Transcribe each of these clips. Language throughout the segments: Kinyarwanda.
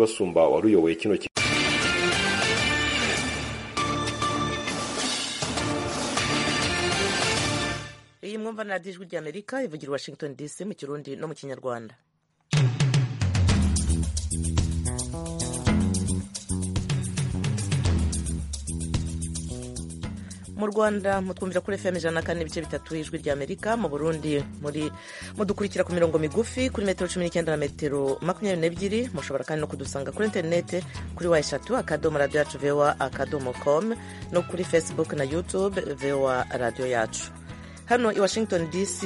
basumba uwari uyoboye kino kigo iyi mwumva ni radiyo ijwi ry'amerika ivugira i washington dc mu kirundi no mu kinyarwanda mu rwanda mutwumvira kuri fm ijana na kane ibice bitatu ijwi ry'amerika mu burundi muri mudukurikira ku mirongo migufi kuri metero cumi n'icyenda na metero makumyabiri n'ebyiri mushobora kandi no kudusanga kuri interinete kuri wa eshatu akadomo radiyo yacu vowa akadomo komu no kuri facebook na youtube vowa radiyo yacu hano i washington dc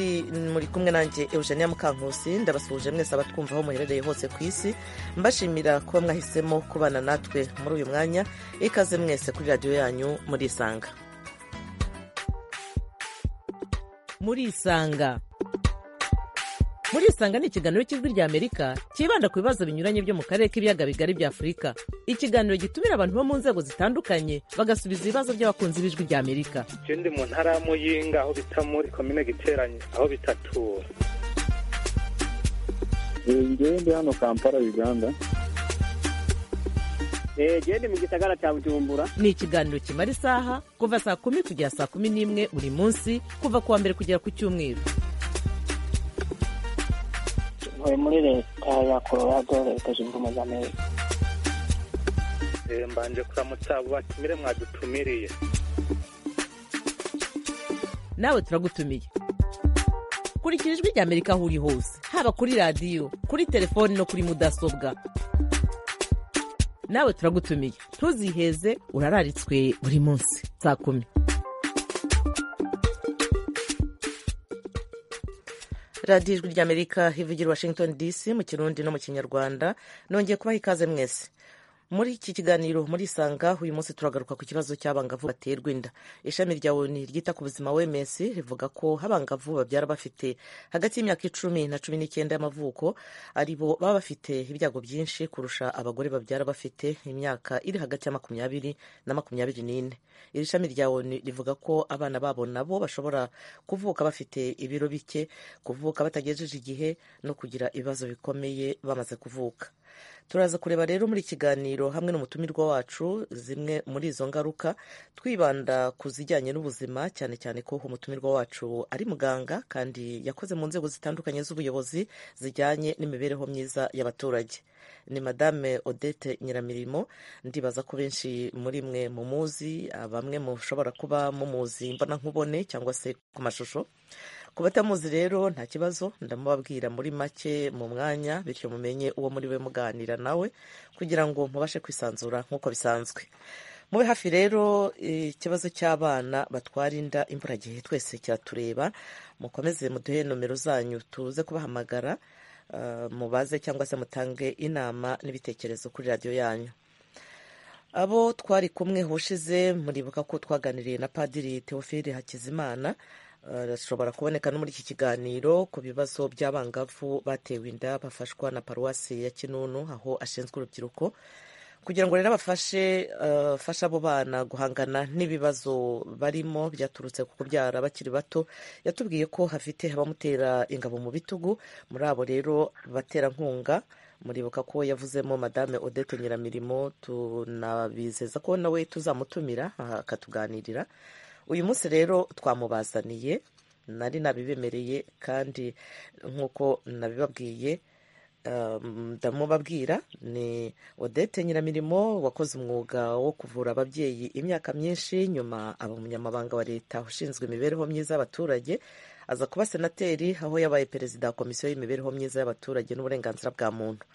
muri kumwe nanjye eugenia mukankusi ndabasuhuje mwese abatwumva aho muherereye hose ku isi mbashimira kuba mwahisemo kubana natwe muri uyu mwanya ikaze mwese kuri radiyo yanyu murisanga murisanga murisanga ni ikiganiro cy'ijwi ry'amerika cyibanda ku bibazo binyuranye byo mu karere k'ibiyaga bigari bya afurika ikiganiro gitumira abantu bo mu nzego zitandukanye bagasubiza ibibazo by'abakunzi b'ijwi ry'amerika Je ndi mu ntara ya Muyinga aho bita muri komine Giteranye aho bitatura. ngewe ndi hano kampala uganda eee ndi mu gisagara cya bujumbura ni ikiganiro kimara isaha kuva saa kumi kugera saa kumi n'imwe buri munsi kuva ku wa mbere kugera ku cyumweru ntuye muri leta ya colorado leta zunze ubumwe za amerika Eh, Mbanje kuramutsa abo batumire mwadutumiriye. nawe turagutumiye kurikira ijwi ry'amerika aho uri hose haba kuri radiyo kuri telefoni no kuri mudasobwa nawe turagutumiye ntuziheze urararitswe buri munsi saa kumi radiyo ijwi ry'amerika ivugira i washington dc mu kirundi no mu kinyarwanda nongeye kubaha ikaze mwese muri iki kiganiro murisanga uyu munsi turagaruka ku kibazo cy'abangavu baterwa inda ishami rya oni ryita ku buzima wms rivuga ko abangavu babyara bafite hagati y'imyaka icumi na cumi n'icyenda y'amavuko ari bo baba bafite ibyago byinshi kurusha abagore babyara bafite imyaka iri hagati ya makumyabiri na makumyabiri n'ine iri shami rya oni rivuga ko abana babo nabo bashobora kuvuka bafite ibiro bike kuvuka batagejeje igihe no kugira ibibazo bikomeye bamaze kuvuka turaza kureba rero muri kiganiro hamwe n'umutumirwa wacu zimwe muri izo ngaruka twibanda ku zijyanye n'ubuzima cyane cyane ko umutumirwa wacu ari muganga kandi yakoze mu nzego zitandukanye z'ubuyobozi zijyanye n'imibereho myiza y'abaturage ni madame odette nyiramirimo ndibaza ko benshi muri mwe mumuzi bamwe mushobora kuba mumuzi mbona nkubone cyangwa se ku mashusho ku batamuzi rero nta kibazo ndamubabwira muri make mu mwanya bityo mumenye uwo muri we muganira nawe kugira ngo mubashe kwisanzura nk'uko bisanzwe mube hafi rero ikibazo cy'abana batwara inda imburagihe twese kiratureba mukomeze muduhe nomero zanyu tuze kubahamagara ah, mubaze cyangwa se mutange inama n'ibitekerezo kuri radiyo yanyu abo twari kumwe hushize muribuka ko twaganiriye na padiri teofile hakizimana arashobora kuboneka no muri iki kiganiro ku bibazo by'abangavu batewe inda bafashwa na paruwasi ya kinunu aho ashinzwe urubyiruko kugira ngo rero abafashe eh, afashe abo bana guhangana n'ibibazo barimo byaturutse ku kubyara bakiri bato yatubwiye ko hafite abamutera ingabo mu bitugu muri abo rero baterankunga muribuka ko yavuzemo madame odette nyiramirimo tunabizeza ko nawe tuzamutumira aha, akatuganirira uyu munsi rero twamubazaniye nari nabibemereye kandi nk'uko nabibabwiye Um, ndamubabwira ni odette nyiramirimo wakoze umwuga wo kuvura ababyeyi imyaka myinshi nyuma aba umunyamabanga wa leta ushinzwe imibereho myiza y'abaturage aza kuba senateri aho yabaye perezida wa komisiyo y'imibereho myiza y'abaturage n'uburenganzira bwa muntu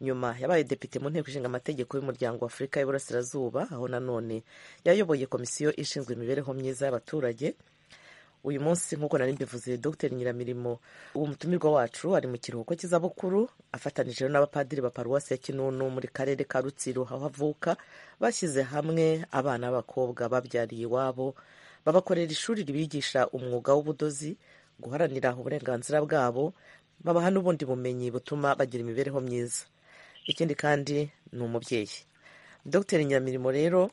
nyuma yabaye depite mu nteko ishinga amategeko y'umuryango wa afurika y'iburasirazuba aho nanone yayoboye komisiyo ishinzwe imibereho myiza y'abaturage uyu munsi nk'uko nari mbivuze dr nyiramirimo umutumirwa wacu ari mu kiruhuko cy'izabukuru afatanije rero n'abapadiri ba paruwasi ya kinunu muri karere ka rutsiro aho avuka bashyize hamwe abana b'abakobwa babyariye iwabo babakorera ishuri ribigisha umwuga w'ubudozi guharanira uburenganzira bwabo babaha n'ubundi bumenyi butuma bagira imibereho myiza ikindi kandi ni umubyeyi dr nyiramirimo rero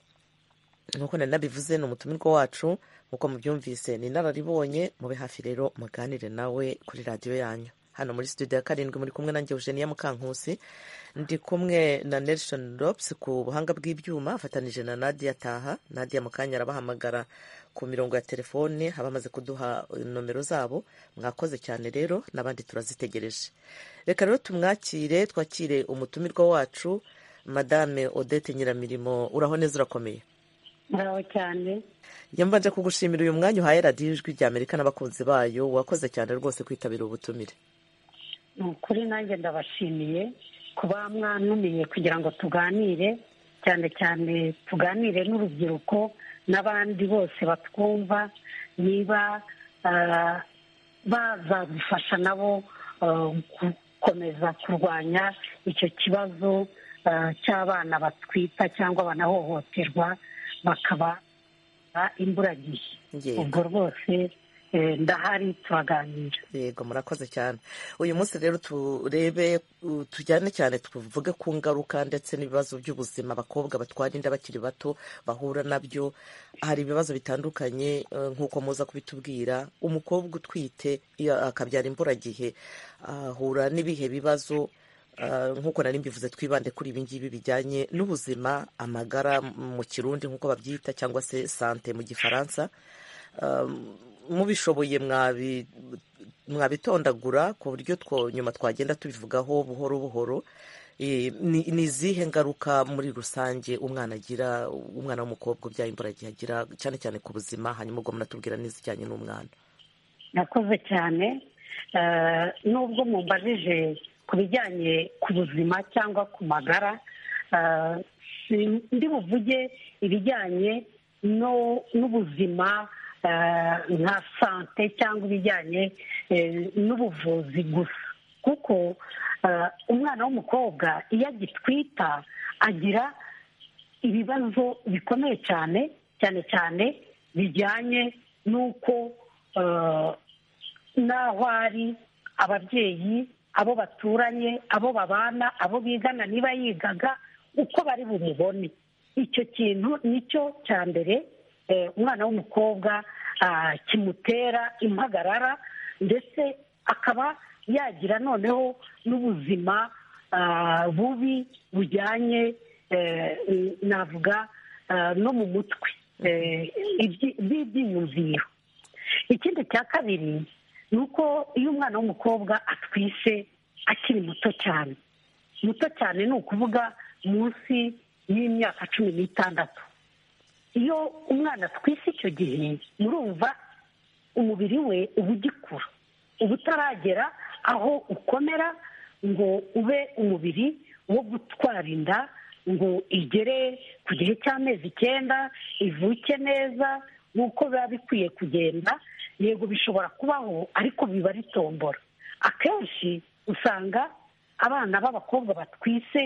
nk'uko nari nabivuze ni umutumirwa wacu nk'uko mubyumvise ni inararibonye mube hafi rero muganire nawe kuri radiyo yanyu hano muri studio ya karindwi muri kumwe nanjye eugenia mukankusi ndi kumwe na nelson rops ku buhanga bw'ibyuma afatanije na nadia taha nadia mu kanya arabahamagara ku mirongo ya telefone haba hamaze kuduha nomero zabo mwakoze cyane rero n'abandi turazitegereje reka rero tumwakire twakire umutumirwa wacu madame odette nyiramirimo uraho neza urakomeye muraho cyane yambanje kugushimira uyu mwanya uhaye radiyo ijwi rya amerika n'abakunzi bayo wakoze cyane rwose kwitabira ubutumire ni ukuri nanjye ndabashimiye kuba mwantumiye kugira ngo tuganire cyane cyane tuganire n'urubyiruko n'abandi bose batwumva niba ah, bazadufasha nabo ah, gukomeza kurwanya icyo kibazo ah, cy'abana batwita cyangwa banahohoterwa bakaba ah, imburagihe Yego. ubwo rwose eh, ndahari turaganira yego murakoze cyane uyu munsi rero turebe uh, tujyane cyane tuvuge ku ngaruka ndetse n'ibibazo by'ubuzima abakobwa batwara inda bakiri bato bahura nabyo hari ibibazo bitandukanye eh, nk'uko muza kubitubwira umukobwa utwite iyo akabyara imburagihe ahura n'ibihe bibazo Ah, nk'uko nari mbivuze twibande kuri ibi ngibi bijyanye n'ubuzima amagara m- mu kirundi nk'uko babyita cyangwa se sante mu gifaransa Um, mubishoboye mwabi- mwabitondagura ku buryo two nyuma twagenda tubivugaho buhoro buhoro Eh, ni ni izihe ngaruka muri rusange umwana agira umwana w'umukobwa ubyaye imburagihe agira cyane cyane ku buzima hanyuma ubwo munatubwira n'izijyanye n'umwana murakoze cyane Eh, nubwo mumbajije ku bijyanye ku buzima cyangwa ku magara eh, si- ndi buvuge ibijyanye no- n'ubuzima eh, nka sante cyangwa ibijyanye eh, n'ubuvuzi gusa kuko eh, umwana w'umukobwa iyo agitwita agira ibibazo bikomeye cyane cyane cyane bijyanye n'uko eh, n'aho ari ababyeyi abo baturanye abo babana abo bigana niba yigaga uko bari bumubone icyo kintu nicyo cya mbere eh, umwana w'umukobwa ah, kimutera impagarara ndetse akaba yagira noneho n'ubuzima ah, bubi bujyanye eh, navuga ah, no mu mutwe eh, ibyi- by'ibyiyumviro ikindi cya kabiri ni uko iyo umwana w'umukobwa atwise akiri muto cyane muto cyane ni ukuvuga munsi y'imyaka cumi n'itandatu iyo umwana atwise icyo gihe murumva umubiri we uba ugikura uba utaragera aho ukomera ngo ube umubiri wo gutwara inda ngo igere ku gihe cy'amezi icyenda ivuke neza nk'uko biba bikwiye kugenda yego bishobora kubaho ariko biba ritombora akenshi usanga abana b'abakobwa batwise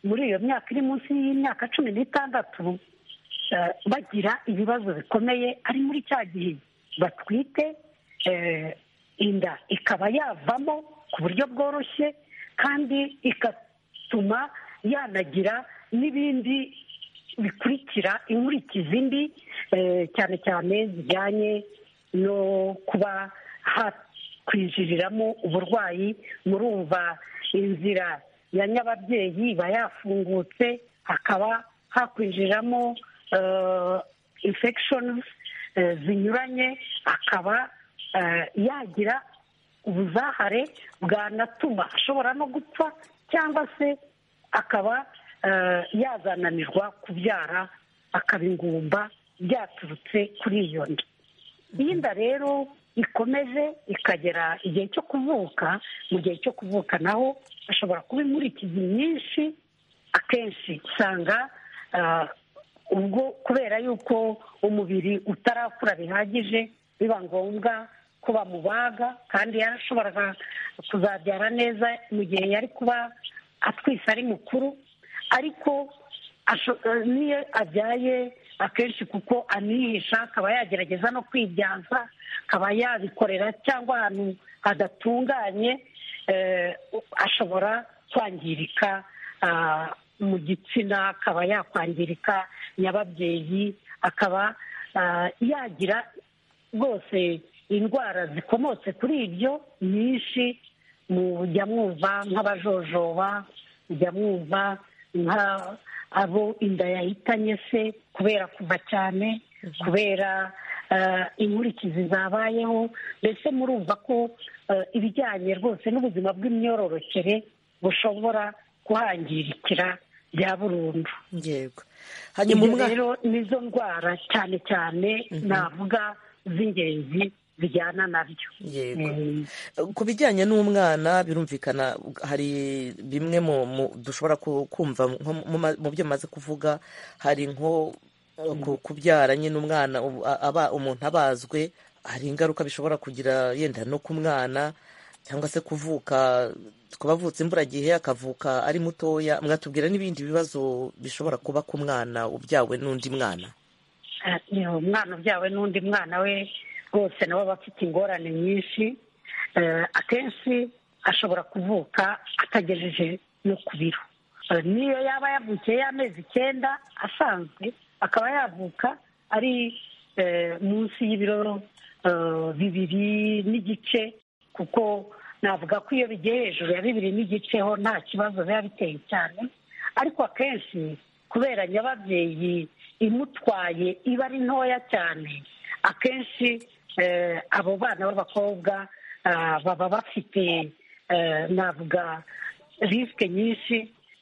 muri iyo myaka iri munsi y'imyaka cumi n'itandatu eh, bagira ibibazo bikomeye ari muri cya gihe batwite eh, inda ikaba yavamo ku buryo bworoshye kandi igatuma yanagira n'ibindi bikurikira inkurikizi mbi eh, cyane cyane zijyanye no kuba hakwijiriramo uburwayi murumva inzira ya nyababyeyi iba yafungutse hakaba hakwinjiramo eh, infections eh, zinyuranye akaba eh, yagira ubuzahare bwanatuma ashobora no gupfa cyangwa se akaba eh, yazananirwa kubyara akaba ingumba byaturutse kuri iyo nda iyo inda rero ikomeje ikagera igihe cyo kuvuka mu gihe cyo kuvuka naho hashobora kuba inkurikizi nyinshi akenshi usanga ah, ubwo kubera yuko umubiri utarakura bihagije biba ngombwa ko bamubaga kandi yarashoboraga kuzabyara neza mu gihe yari kuba atwise ari mukuru ariko asho- eh, niyo abyaye akenshi kuko anihisha akaba yagerageza no kwibyaza akaba yabikorera cyangwa ahantu hadatunganye eh, ashobora kwangirika ah, mu gitsina akaba yakwangirika nyababyeyi akaba ah, yagira rwose indwara zikomotse kuri ibyo nyinshi mujya mwumva nk'abajojoba mujya mwumva nka abo inda yahitanye se kubera kuva cyane kubera eh, inkurikizi zabayeho mbese murumva ko eh, ibijyanye rwose n'ubuzima bw'imyororokere bushobora kuhangirikira bya burundu yego hanyuma Ibyo umwana rero nizo ndwara cyane cyane navuga z'ingenzi bijyana nabyo yego Eh, ku bijyanye n'umwana birumvikana hari bimwe mu mu- dushobora ku- kumva nko mu ma- mu byo maze kuvuga hari nko ku- kubyara nyine umwana ubu- a- aba umuntu abazwe hari ingaruka bishobora kugira yenda no ku mwana cyangwa se kuvuka kuba avutse imburagihe akavuka ari mutoya mwatubwira n'ibindi bibazo bishobora kuba ku mwana ubyawe n'undi mwana ni umwana ubyawe n'undi mwana we rwose nawe aba afite ingorane nyinshi Eh, akenshi ashobora kuvuka atagejeje no ku biro Eh, niyo yaba yavukiye y'amezi icyenda asanzwe akaba yavuka ari eh, munsi y'ibiro eh, bibiri n'igice kuko navuga ko iyo bigiye hejuru ya bibiri n'igice ho nta kibazo biba biteye cyane ariko akenshi kubera nyababyeyi imutwaye iba ari ntoya cyane akenshi eh, abo bana b'abakobwa ah, baba bafite eh, navuga risike nyinshi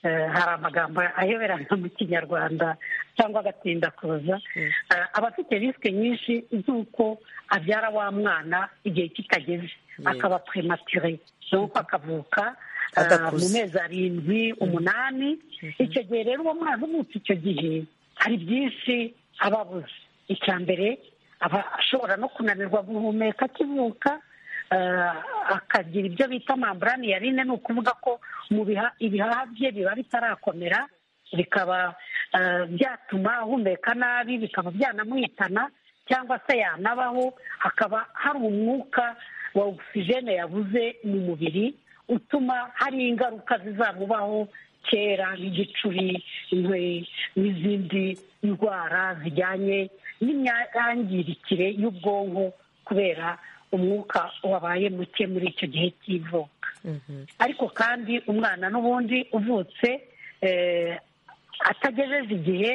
eh, hari amagambo ayoberana mu kinyarwanda cyangwa agatinda kuza Eh, aba afite risike nyinshi z'uko abyara wa mwana igihe kitageze Yego. akaba premature nuko akavuka ah, Adakuze. mu mezi arindwi umunani icyo gihe rero uwo mwana uvutse icyo gihe hari byinshi aba abuze icya mbere aba ashobora no kunanirwa guhumeka akivuka eh, akagira ibyo bita mamburani yarine ni ukuvuga ko mu biha- ibihaha bye biba bitarakomera bikaba eh, byatuma ahumeka nabi bikaba byanamuhitana cyangwa se yanabaho hakaba hari umwuka wa ogisijene yabuze mu mubiri utuma hari ingaruka zizamubaho kera nk'igicuri inkwe n'izindi ndwara zijyanye n'imyangirikire y'ubwonko kubera umwuka wabaye muke muri icyo gihe cy'ivuka Mhm. ariko kandi umwana n'ubundi uvutse eh, atagejeje igihe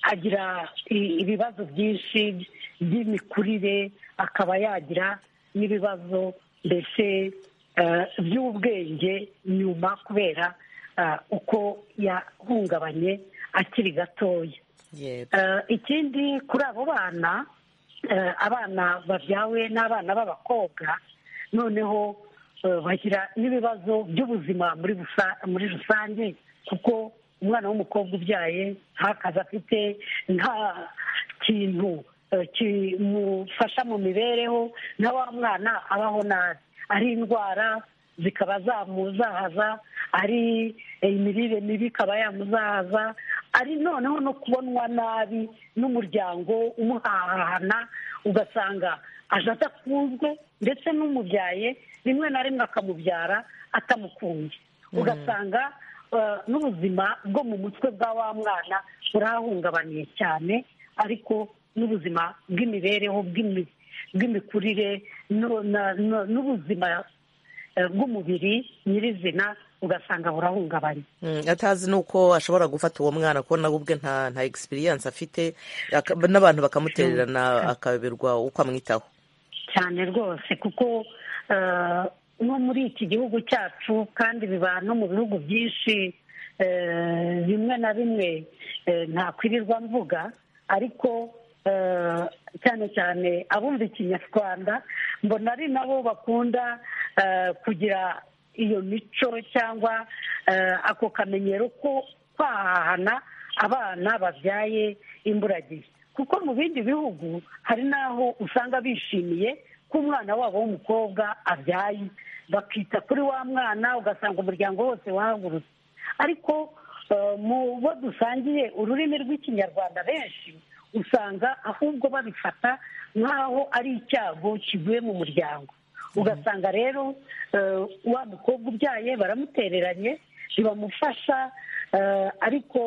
agira i- ibibazo byinshi by'imikurire akaba yagira n'ibibazo mbese eh, by'ubwenge nyuma kubera eh, uko yahungabanye akiri gatoya yego Eh, ikindi kuri abo bana eh, abana babyawe n'abana b'abakobwa noneho eh, bagira n'ibibazo by'ubuzima muri busa- muri rusange kuko umwana w'umukobwa ubyaye nta kazi afite nta kintu eh, kimufasha mu mibereho na wa mwana abaho nabi ari indwara zikaba zamuzahaza ari imirire mibi ikaba yamuzahaza ari noneho no kubonwa nabi n'umuryango umuhahana ugasanga aje adakunzwe ndetse n'umubyaye rimwe na rimwe akamubyara atamukunze ugasanga eh, n'ubuzima bwo mu mutwe bwa wa mwana burahungabaniye cyane ariko n'ubuzima bw'imibereho bw'imi- bw'imikurire n'u- na- na- n'ubuzima eh, bw'umubiri nyirizina ugasanga burahungabanye Mm, atazi nuko ashobora gufata uwo mwana kuko nawe ubwe nta nta experience afite aka- n'abantu bakamutererana akayoberwa uko amwitaho cyane rwose kuko eh, no muri iki gihugu cyacu kandi biba no mu bihugu byinshi eh, bimwe na bimwe eh, ntakwirirwa mvuga ariko eh, cyane cyane abumva ikinyarwanda mbona ari nabo bakunda eh, kugira iyo mico cyangwa eh, ako kamenyero ko kwahahana abana babyaye imburagihe kuko mu bindi bihugu hari n'aho usanga bishimiye ko umwana wabo w'umukobwa abyaye bakita kuri wa mwana ugasanga umuryango wose wahagurutse ariko eh, mu bo dusangiye ururimi rw'ikinyarwanda benshi usanga ahubwo babifata nk'aho ari icyago kivuye mu muryango ugasanga rero eh, wa mukobwa ubyaye baramutereranye ntibamufasha eh, ariko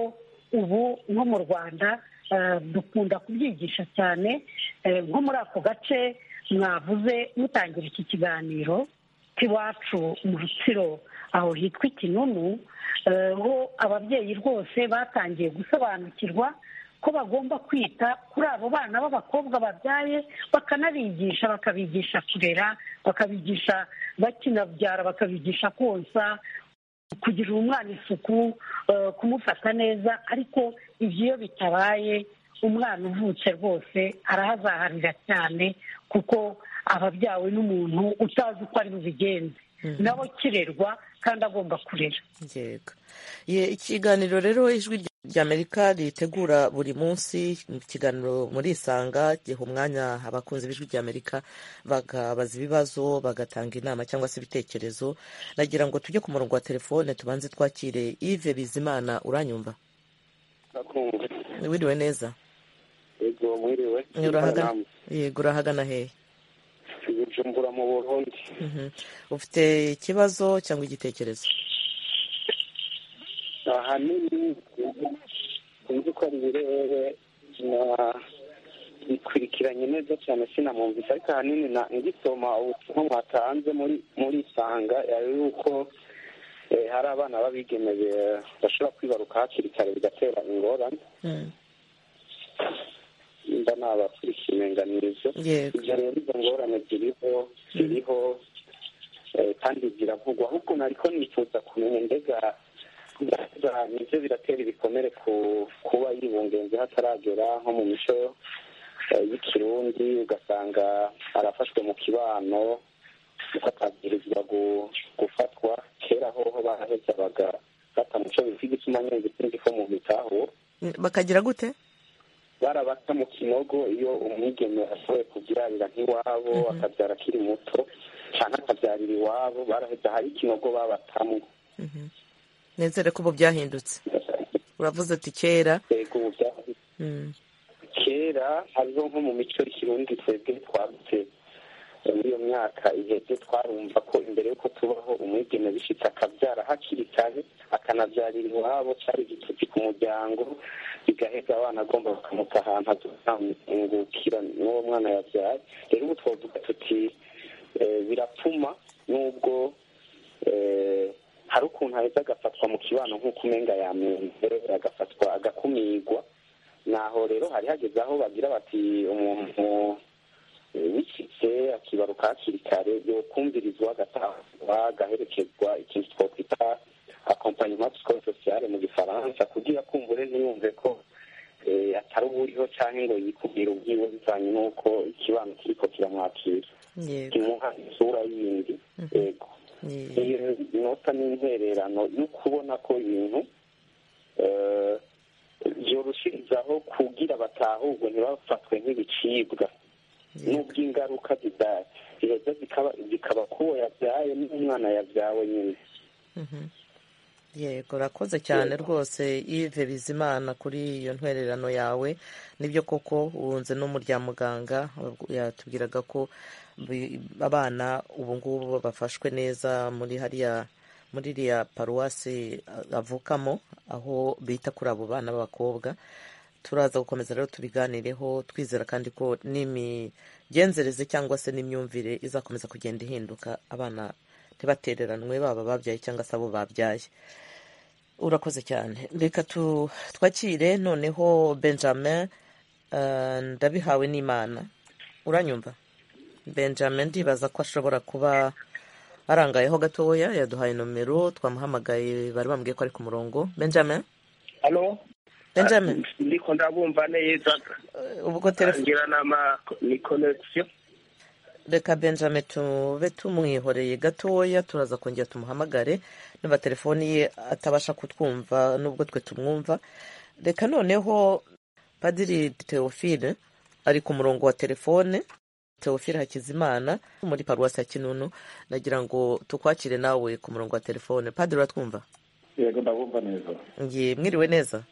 ubu nko mu rwanda eh, dukunda kubyigisha cyane eh, nko muri ako gace mwavuze mutangira iki kiganiro k'iwacu mu rutsiro aho hitwa ikinunu eh, ho ababyeyi rwose batangiye gusobanukirwa ko bagomba kwita kuri abo bana b'abakobwa babyaye bakanabigisha bakabigisha kurera bakabigisha bakinabyara bakabigisha konsa kugirira umwana isuku eh, kumufata neza ariko ibyo iyo bitabaye umwana uvutse rwose arahazaharira cyane kuko aba abyawe n'umuntu utazi uko ari bubigenze nawe kirerwa kandi agomba kurera yego Ye- ikiganiro rero ijwi ry'amerika ritegura buri munsi mu kiganiro muri isanga giha umwanya abakunzi b'ijwi ry'amerika bakabaza ibibazo bagatanga inama cyangwa se ibitekerezo nagira ngo tujye ku murongo wa telefone tubanze twakire ive bizimana uranyumva nakumva wiriwe neza yego mwiriwe urahagana yego urahagana hehe bujumbura mu burundi Mhm. ufite ikibazo cyangwa igitekerezo ahanini sinzi ko ari ibirere na bikurikiranye neza cyane sinamwumvise ariko ahanini na ngisoma ubutumwa mwatanze muri muri isanga yari yuko eh, hari abana babigemeye bashobora kwibaruka hakiri kare bigatera ingorane Mm. nimba nabakurikiye imenganizo yego ibyo rero izo ngorane ziriho ziriho eh, kandi ziravugwa ahubwo nariko nifuza kumenya mbega mbega nivyo biratera ibikomere ku kuba yibungenze hataragera nko mu mico eh, y'ikirundi ugasanga arafashwe mu kibano kuko atabwirizwa gu- gufatwa kera hoho baraheza baga batamuco bifite igituma nyenge sinzi ko mu mitaho bakagira gute barabata mu kinogo iyo umwigeme ashoboye kubyarira nk'iwabo akabyara akiri muto cyane akabyarira iwabo baraheza hari ikinogo babatamo Mhm. nezere ko ubu byahindutse uravuze uti kera yego ubu bya- Mm. kera hariho nko mu mico y'ikirundi twebwe twagutse muri iyo myaka iheze twarumva ko imbere y'uko tubaho umwigeme bishitse akabyara hakiri kare akanabyarira iwabo cyari igitutsi ku muryango bigaheza abana agomba bakamuta ahantu azamungukira n'uwo mwana yabyaye rero ubu twavuga tuti eh, birapfuma nubwo eh, hari ukuntu aheza agafatwa mu kibano nk'uko umenga yamenze agafatwa agakumirwa naho rero hari hageze aho bagira bati umuntu eh, wicitse akibaruka hakiri kare yokumvirizwa agatahwa agaherekezwa ikintu twakwita accompagnement psychosocial mu gifaransa kugira kumbure ntiyumve ko eh, atari uwuriho canke ngo yikubwire ubwiwe bivanye n'uko ikibano kiriko kiramwakira yego kimuha isura yindi yego Ye- iyo nota ni intererano yo kubona ko ibintu eh, byoroshirizaho kugira batahurwe ntibafatwe nk'ibicibwa ye- nubwo ingaruka zida- ziheza zikaba zikaba k'uwo yabyaye n'umwana yabyawe nyine Mhm. yego urakoze cyane rwose ive bizimana kuri iyo ntwererano yawe nibyo koko wunze no mu rya muganga yatubwiraga ko bi- abana ubu ngubu bafashwe neza muri hariya muri iriya paruwasi avukamo aho bita kuri abo bana b'abakobwa turaza gukomeza rero tubiganireho twizera kandi ko n'imigenzereze cyangwa se n'imyumvire izakomeza kugenda ihinduka abana ntibatereranwe baba babyaye cyangwa se abo babyaye urakoze cyane reka tu- twakire noneho benjamin eh, ndabihawe n'imana uranyumva benjamin ndibaza ko ashobora kuba arangayeho gatoya yaduhaye nomero twamuhamagaye bari bambwiye ko ari ku murongo benjamin halo benjamin ndiko ndabumva neza eh, ubwo telefone ngira n'ama ni connection reka benjamin tube tumwihoreye gatoya turaza kongera tumuhamagare niba telefoni ye atabasha kutwumva nubwo twe tumwumva reka noneho padiri teofile ari ku murongo wa telefone teofile hakizimana muri paruwasi ya kinunu nagira ngo tukwakire nawe ku murongo wa telefone padiri uratwumva yego ndabumva neza ngiye mwiriwe neza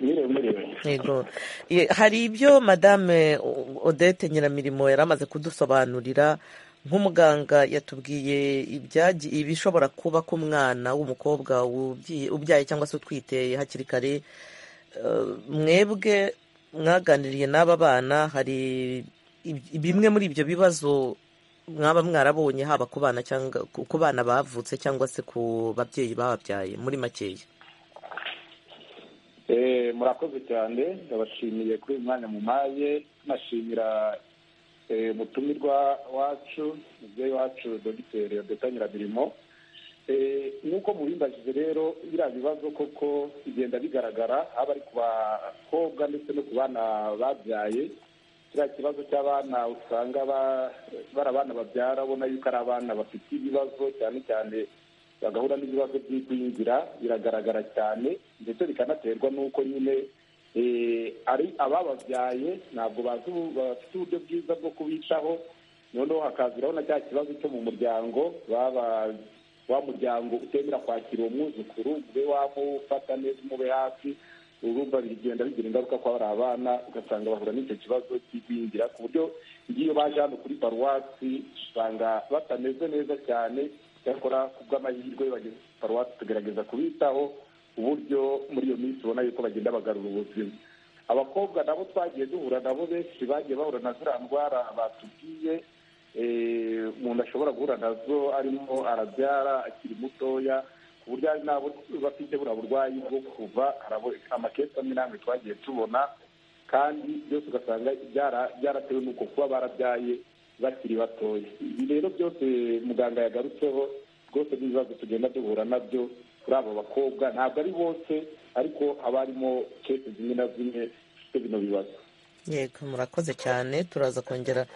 mwiriwe mwiriwe yego Ye- hari ibyo madame O- odette nyiramirimo yari amaze kudusobanurira nk'umuganga yatubwiye ibyaji- ibishobora kuba ku mwana w'umukobwa ubyi- ubyaye cyangwa se utwite hakiri kare Eh, mwebwe mwaganiriye n'aba bana hari ib- bimwe muri ibyo bibazo mwaba mwarabonye haba ku bana cyangwa ku ku bana bavutse cyangwa se ku babyeyi bababyaye muri makeya Eh, murakoze cyane ndabashimiye kuri uyu mwanya mumaye nashimira eh, umutumirwa wacu mubyeyi wacu dogiteri odeta nyirabirimo Eh, nk'uko mubimbajije rero biriya bibazo koko bigenda bigaragara haba ari ku bakobwa ndetse no ku bana babyaye kiriya kibazo cy'abana usanga ba- bari abana babyara ubona yuko ari abana bafite ibibazo cyane cyane bagahura n'ibibazo by'igwingira biragaragara cyane ndetse bikanaterwa n'uko nyine eh, ari abababyaye ntabwo bazi ubu- bafite uburyo bwiza bwo kubitaho noneho hakaziraho na cya kibazo cyo mu muryango baba wa muryango utemera kwakira uwo mwuzukuru ube wamufata neza umube hafi urumva bigenda bigira ingaruka ko hari abana ugasanga bahura n'icyo kibazo cy'igwingira ku buryo ngiyo baje hano kuri paruwasi usanga batameze neza cyane cyakora ku bw'amahirwe bageze kuri paruwasi tugerageza kubitaho uburyo muri iyo minsi ubona yuko bagenda bagarura ubuzima abakobwa nabo twagiye duhura nabo benshi bagiye bahura na ziriya ndwara batubwiye eh, umuntu ashobora guhura nazo arimo arabyara akiri mutoya ku buryo hari n'abo bafite buriya burwayi bwo kuva hari abo- amakesi amwe n'amwe twagiye tubona kandi byose ugasanga byara- byaratewe n'uko kuba barabyaye bakiri batoya ibi rero byose muganga yagarutseho rwose n'ibibazo tugenda duhura nabyo kuri abo bakobwa ntabwo ari bose ariko haba harimo kesi zimwe na zimwe zifite bino bibazo yego murakoze cyane turaza kongera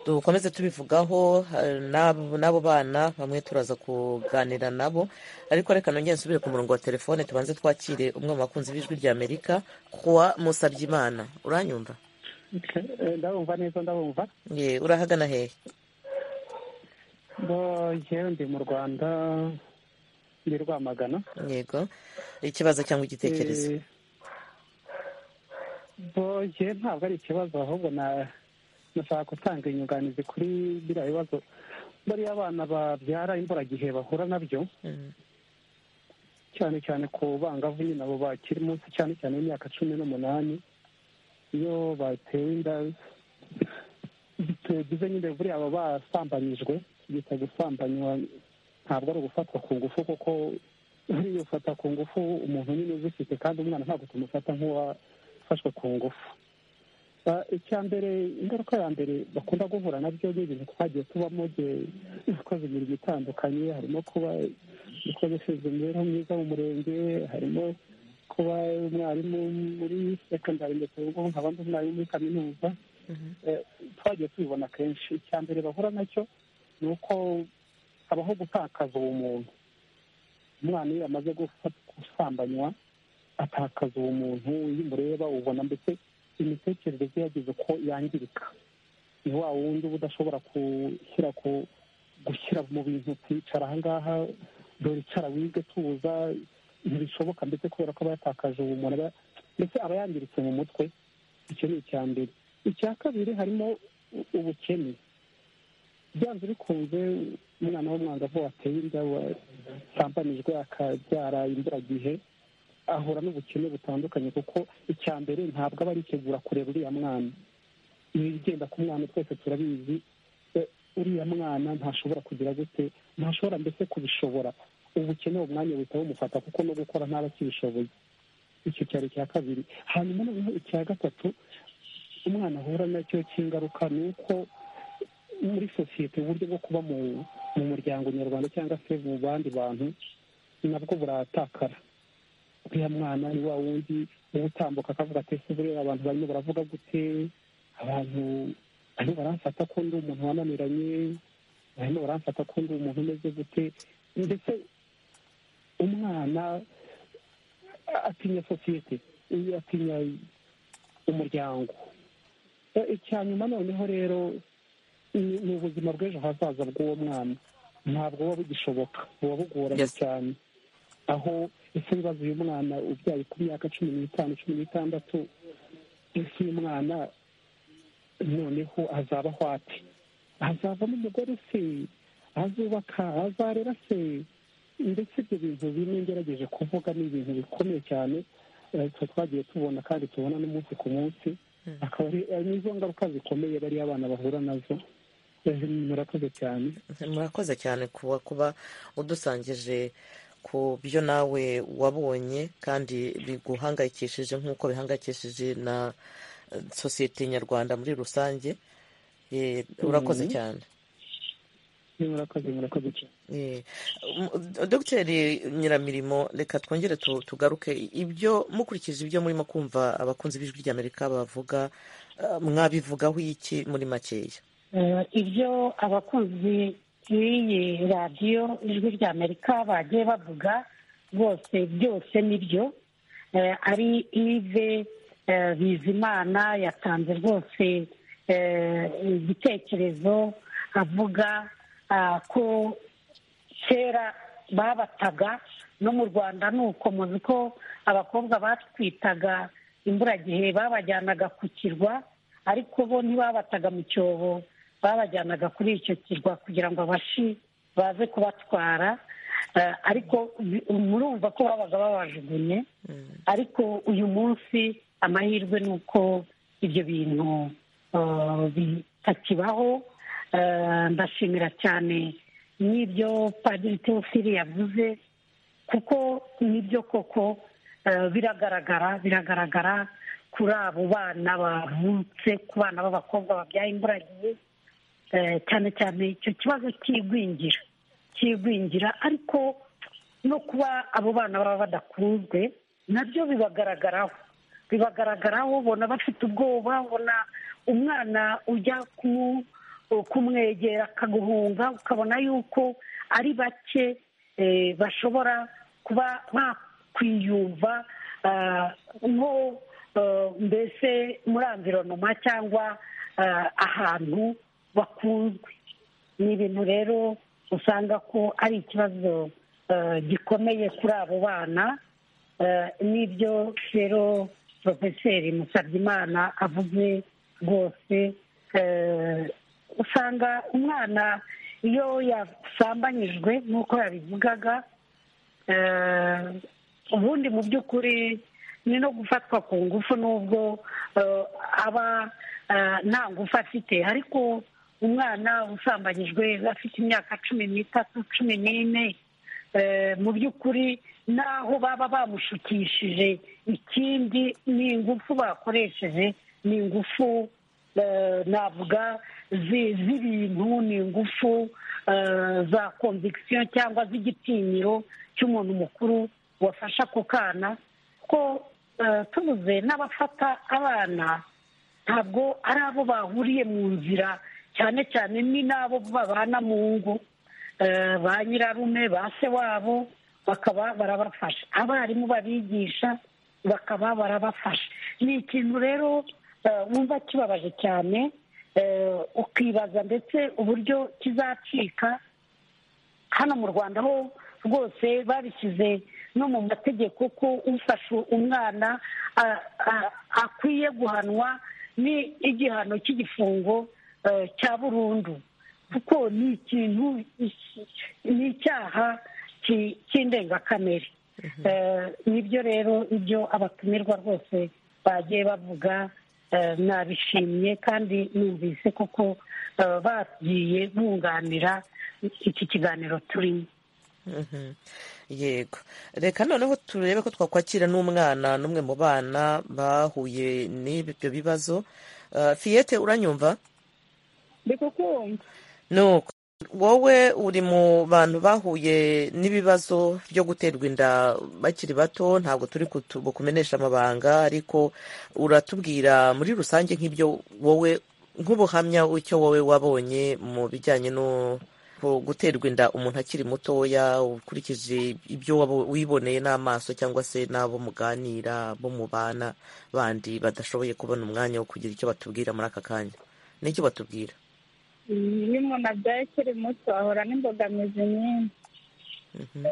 dukomeze tubivugaho eh, n'abo n'abo bana bamwe turaza kuganira nabo ariko reka nongere nsubire ku murongo wa telefone tubanze twakire umwe mu bakunzi b'ijwi rya amerika kuwa musabyimana uranyumva ndabumva neza ndabumva ye urahagana hehe bo yewe ndi mu rwanda ndi rwamagana yego ikibazo cyangwa igitekerezo Eh, bo yewe ntabwo ari ikibazo ahubwo na nashaka gutanga inyunganizi kuri biriya bibazo bariya abana babyara imburagihe bahura nabyo Mm, cyane cyane ku bangavu nyine abo bakiri munsi cyane cyane imyaka cumi n'umunani iyo batewe inda tugize nyine buriya aba basambanyijwe bita gusambanywa ntabwo ari ugufatwa ku ngufu kuko buriya ufata ku ngufu umuntu nyine ubifite kandi umwana ntabwo tumufata nk'uwafashwe ku ngufu Ba- icya mbere ingaruka ya mbere bakunda guhura nabyo ni ibintu twagiye tubamo igihe dukoze imirimo itandukanye harimo kuba umukozi ushinzwe imibereho myiza mu murenge harimo kuba umwarimu muri sekondari ndetse ubwo nkaba ndi umwarimu muri kaminuza mhm. Eh, twagiye tubibona kenshi icya mbere bahura nacyo ni uko habaho gutakaza ubumuntu umwana iyo yamaze gufa- gusambanywa atakaza ubumuntu iyo umureba ubona mbese imitekerereze ye yagize uko yangirika ni wa wundi uba udashobora gushyira ku gushyira mu bintu kwicara ahangaha dore icara wige tuza ntibishoboka ndetse kubera ko aba yatakaje ubumuntu aba- ndetse aba yangiritse mu mutwe icyo ni icya mbere icya kabiri harimo u- ubukene byanze bikunze umwana w'umwangavu wateye inda wasambanijwe akabyara imburagihe ahura n'ubukene butandukanye kuko icya mbere ntabwo aba aritegura kureba uriya mwana ibigenda ku mwana twese turabizi Eh, uriya mwana ntashobora kugira gute ntashobora mbese kubishobora ubukene uwo mwanya buhita bumufata kuko no gukora ntaba akibishoboye icyo cyari icya kabiri hanyuma noneho icya gatatu umwana ahura nacyo cy'ingaruka ni uko muri sosiyete uburyo bwo kuba mu mu muryango nyarwanda cyangwa se mu bandi bantu nabwo buratakara uriya mwana ni wa wundi uba utambuka akavuga ati ese buriya abantu barimo baravuga gute abantu barimo baramfata ko ndi umuntu wananiranye barimo baramfata ko ndi umuntu umeze gute ndetse umwana atinya sosiyete uyu atinya umuryango Eh, icya nyuma noneho rero ni ni ubuzima bw'ejo hazaza bw'uwo mwana ntabwo buba bugishoboka buba bugoranye Yes. cyane aho ese bibaza uyu mwana ubyaye ku myaka cumi n'itanu cumi n'itandatu ese uyu mwana noneho azabaho ate azavamo umugore se azubaka azarera se ndetse ibyo bintu bimwe ngerageje kuvuga ni ibintu bikomeye cyane eh, twe twagiye tubona kandi tubona n'umunsi ku munsi akaba ari ari nizo ngaruka zikomeye bariya abana bahura nazo murakoze cyane murakoze cyane kuba kuba udusangije ku byo nawe wabonye kandi biguhangayikishije nk'uko bihangayikishije na eh, sosiyete nyarwanda muri rusange Eh, urakoze Mhm. cyane murakoze murakoze cyane Eh, m- dogiteri nyiramirimo reka twongere tu- tugaruke ibyo mukurikije ibyo murimo kumva abakunzi b'ijwi ry'amerika bavuga eh, mwabivugaho iki muri makeya Eh, ibyo abakunzi b'iyi radiyo ijwi ry'amerika bagiye bavuga rwose byose ni byo Eh, ari ive eh, bizimana yatanze rwose eh, igitekerezo avuga ah, ko kera babataga no mu rwanda ni uko muzi ko abakobwa batwitaga imburagihe babajyanaga ku kirwa ariko bo ntibabataga mu cyobo babajyanaga kuri icyo kirwa kugira ngo abashi baze kubatwara Eh, ariko bi- murumva ko babaga babajugunye ariko uyu munsi amahirwe ni uko ibyo bintu eh, bitakibaho Eh, ndashimira cyane n'ibyo padiri teofili yavuze kuko nibyo koko eh, biragaragara biragaragara kuri abo bana bavutse ku bana b'abakobwa babyaye imburagihe eh, cyane cyane icyo kibazo cy'igwingira cy'igwingira ariko no kuba abo bana baba badakunzwe nabyo bibagaragaraho bibagaragaraho ubona bafite ubwoba ubona umwana ujya ku- kumwegera akaguhunga ukabona yuko ari bake eh, bashobora kuba bakwiyumva ah, nko eh, mbese muri amvironoma cyangwa ah, ahantu bakunzwe ni ibintu rero usanga ko ari ikibazo eh, gikomeye kuri abo bana Eh, n'ibyo rero porofeseri musabyimana avuze rwose eh, usanga umwana iyo yasambanyijwe nk'uko yabivugaga eh, ubundi mu by'ukuri ni no gufatwa ku ngufu n'ubwo eh, aba eh, nta ngufu afite ariko umwana usambanyijwe afite imyaka cumi n'itatu cumi n'ine eh, mu by'ukuri n'aho baba bamushukishije ikindi ni ingufu bakoresheje ni ingufu eh, navuga zi- z'ibintu ni ingufu eh, za konvigisiyo cyangwa z'igitinyiro cy'umuntu mukuru wafashe ako kana ko eh, tubuze n'abafata abana ntabwo ari abo bahuriye mu nzira cyane cyane ni n'abo babana mu ngo Eh, ba nyirarume ba se wabo bakaba barabafasha abarimu babigisha bakaba barabafasha ni ikintu rero eh, wumva kibabaje cyane eh, ukibaza ndetse uburyo kizacika hano mu rwanda ho rwose babishyize no mu mategeko ko ufashe umwana a- a- akwiye guhanwa ni igihano cy'igifungo eh, cya burundu kuko ni ikintu ni icyaha ki- cy'indengakamere Eh, nibyo rero ibyo abatumirwa rwose bagiye bavuga eh, nabishimye kandi numvise koko eh, bagiye bunganira iki kiganiro turimo Mhm. yego reka noneho turebe ko twakwakira n'umwana n'umwe mu bana bahuye n'ibyo bibazo Eh, fiyete uranyumva ndikukumva nuko wowe uri mu bantu bahuye n'ibibazo byo guterwa inda bakiri bato ntabwo turi kutu- bukumenesha amabanga ariko uratubwira muri rusange nk'ibyo wowe nk'ubuhamya icyo wowe wabonye mu bijyanye no ku- guterwa inda umuntu akiri mutoya ukurikije ibyo wabo- wiboneye n'amaso cyangwa se n'abo muganira bo mubana bandi badashoboye kubona umwanya wo kugira icyo batubwira muri aka kanya n'icyo batubwira iyo umuntu abyaye akiri muto ahura n'imbogamizi nyinshi Mhm.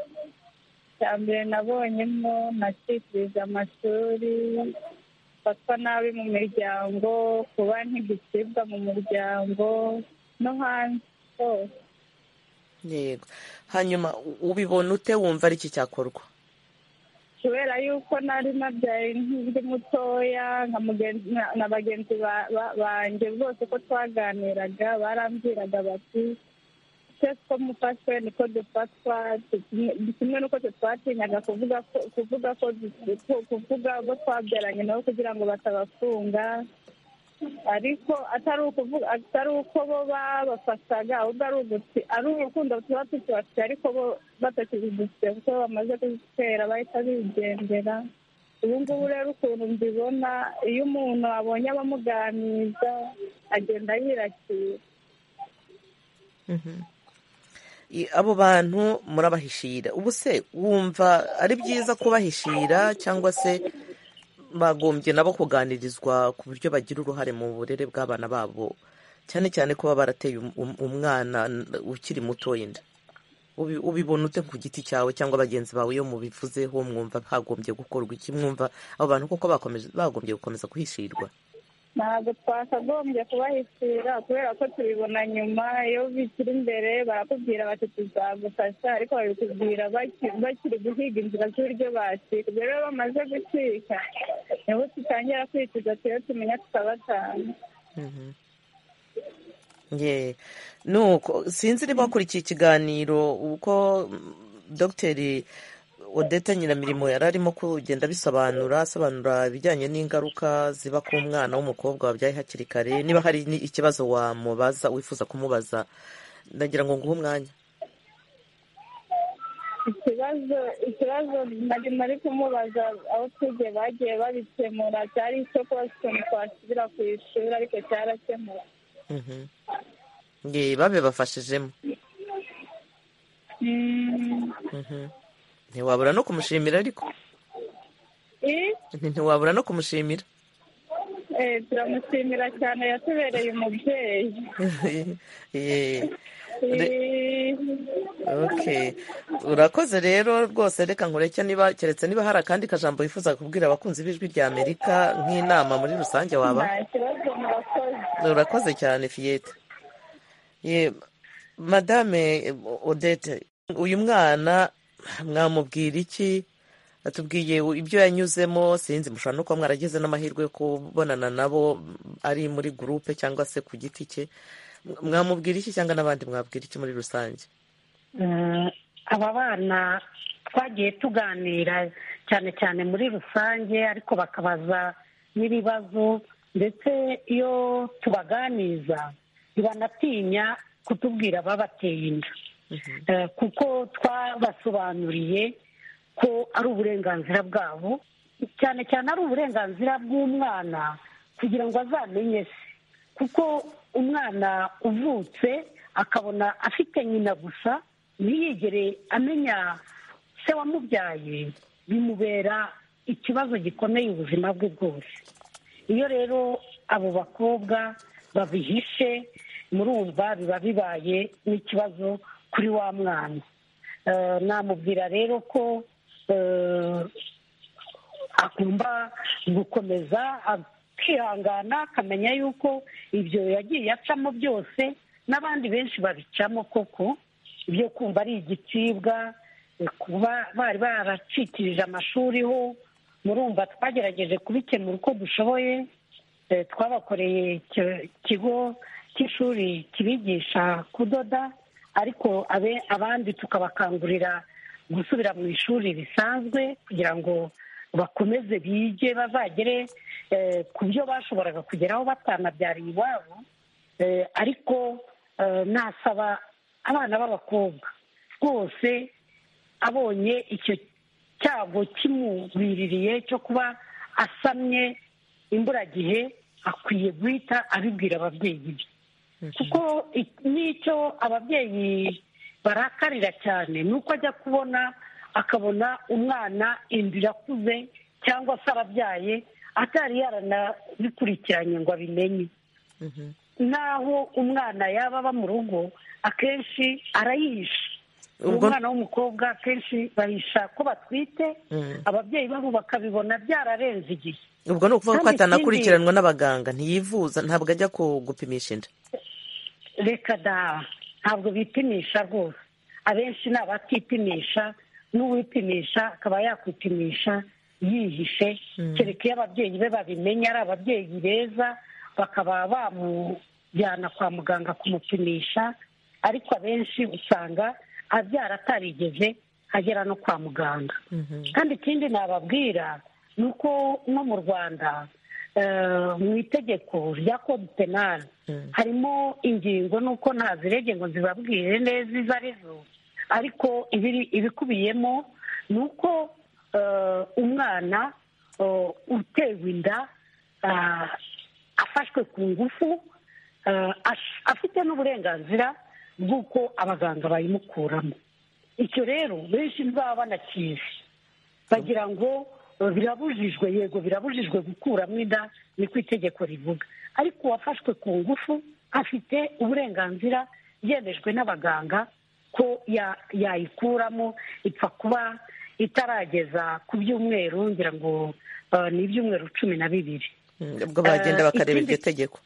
icya mbere nabonyemo nacikiriza amashuri fatwa nabi mu miryango kuba ntigicibwa mu muryango no hanze hose yego hanyuma u- ubibona ute wumva ari iki cyakorwa kubera yuko nari nabyaye nk'undi mutoya nka mugenzi- na- na bagenzi ba- ba- banjye bose ko twaganiraga barambwiraga bati se two mufashwe niko dufatwa tu- kimwe n'uko twe twatinyaga kuvuga ko kuvuga ko ku- kuvuga abo twabyaranye nabo kugira ngo batabafunga ariko atari ukuvuga atari uko bo babafataga ahubwo ari uguti ari urukundo tuba tukibafite ariko bo batakidufite kuko bamaze kuzitera bahita bigendera ubu ngubu rero ukuntu mbibona iyo umuntu abonye abamuganiza agenda yirakira Mhm. I- abo bantu murabahishira ubu se wumva ari byiza kubahishira cyangwa se bagombye nabo kuganirizwa ku buryo bagira uruhare mu burere bw'abana babo cyane cyane kuba barateye um- um- umwana n- ukiri mutoya inda Ubi- ubibona ute ku giti cyawe cyangwa bagenzi bawe iyo mubivuzeho mwumva hagombye gukorwa iki mwumva abo bantu koko bakomeje- bagombye gukomeza guhishirwa ntabwo twakagombye kubahishira kubera ko tubibona nyuma iyo bikiri imbere barakubwira bati tuzagufasha ariko babikubwira baki- bakiri guhiga inzira z'uburyo bacika ubwo rero bamaze gucika niho tutangira kwicuza tuyo tumenya tukabatanga Mhm. Ye. nuko sinzi niba wakurikiye ikiganiro uko mm, dogiteri odette nyiramirimo yari arimo kugenda abisobanura asobanura ibijyanye n'ingaruka ziba ku mwana w'umukobwa wabyaye hakiri kare niba hari ni- ikibazo wamubaza wifuza kumubaza ndagira ngo nguhe umwanya ikibazo ikibazo nari nari kumubaza aho tujye bagiye babikemura cyari icyo kuba ukuntu twasubira ku ishuri ariko cyarakemura Mhm. Ye, babibafashijemo Mhm. ntiwabura no kumushimira ariko Eh, ntiwabura no kumushimira eh, turamushimira cyane yatubereye umubyeyi Ye. Re- Eh, ok urakoze rero rwose reka nkureke niba keretse niba hari akandi kajambo wifuza kubwira abakunzi b'ijwi rya amerika nk'inama muri rusange waba nta kibazo murakoze urakoze cyane fiyete Ye, madame odette uyu mwana mwamubwira iki atubwiye ibyo yanyuzemo sinzi mushobora no kuba mwaragize n'amahirwe yo kubonana nabo ari muri gurupe cyangwa se ku giti cye mwamubwira iki cyangwa n'abandi mwabwira iki muri rusange Eh, aba bana twagiye tuganira cyane cyane muri rusange ariko bakabaza n'ibibazo ndetse iyo tubaganiza ntibanatinya kutubwira ababateye inda Eh, kuko twabasobanuriye ko ari uburenganzira bwabo cyane cyane ari uburenganzira bw'umwana kugira ngo azamenye se kuko umwana uvutse akabona afite nyina gusa ntiyigere amenya se wamubyaye bimubera ikibazo gikomeye ubuzima bwe bwose iyo rero abo bakobwa babihishe murumva biba bibaye n'ikibazo kuri wa mwana Eh, namubwira rero ko eh, agomba gukomeza akihangana akamenya yuko ibyo yagiye acamo byose n'abandi benshi babicamo koko ibyo kumva ari igicibwa eh, kuba bari baracikirije amashuri ho murumva twagerageje kubikemura uko dushoboye eh, twabakoreye icyo kigo cy'ishuri kibigisha kudoda ariko abe- abandi tukabakangurira gusubira mu ishuri risanzwe kugira ngo bakomeze bige bazagere eh, ku byo bashoboraga kugeraho batanabyariye iwabo Eh, ariko eh, nasaba abana b'abakobwa rwose abonye icyo cyago kimugwiririye cyo kuba asamye imburagihe akwiye guhita abibwira ababyeyi be kuko i- n'icyo ababyeyi barakarira cyane ni uko ajya kubona akabona umwana inda irakuze cyangwa se arabyaye atari yaranabikurikiranye ngo abimenye n'aho umwana yaba aba mu rugo akenshi arayihisha Ubwo- umwana w'umukobwa akenshi bahisha ko batwite Mhm. ababyeyi babo bakabibona byararenze igihe ubwo ni ukuvuga ko Kandi atanakurikiranwa n'abaganga ntiyivuza ntabwo ajya ku- gupimisha inda reka da ntabwo bipimisha rwose abenshi ni abatipimisha n'uwipimisha akaba yakwipimisha yihishe kereka iyo ababyeyi be babimenya ari ababyeyi beza bakaba bamujyana kwa muganga kumupimisha ariko abenshi usanga abyara atarigeze agera no kwa muganga kandi ikindi nababwira ni uko no mu rwanda eh, mu itegeko rya kode penali harimo ingingo nuko ntazirege ngo zibabwire neza izo ari zo ariko ibiri- ibikubiyemo ni uko eh, umwana eh, utewe inda ah, afashwe ku ngufu eh, ash- afite n'uburenganzira bw'uko abaganga bayimukuramo icyo rero benshi ntibaba banakizi bagira ngo eh, birabujijwe yego birabujijwe gukuramo inda ni ku itegeko rivuga ariko uwafashwe ku ngufu afite uburenganzira yemejwe n'abaganga ko ya- yayikuramo ipfa kuba itarageza ku byumweru ngira ngo eh, ni ibyumweru cumi na bibiri Mm, ubwo bagenda Eh, bakareba iryo ikindi- tegeko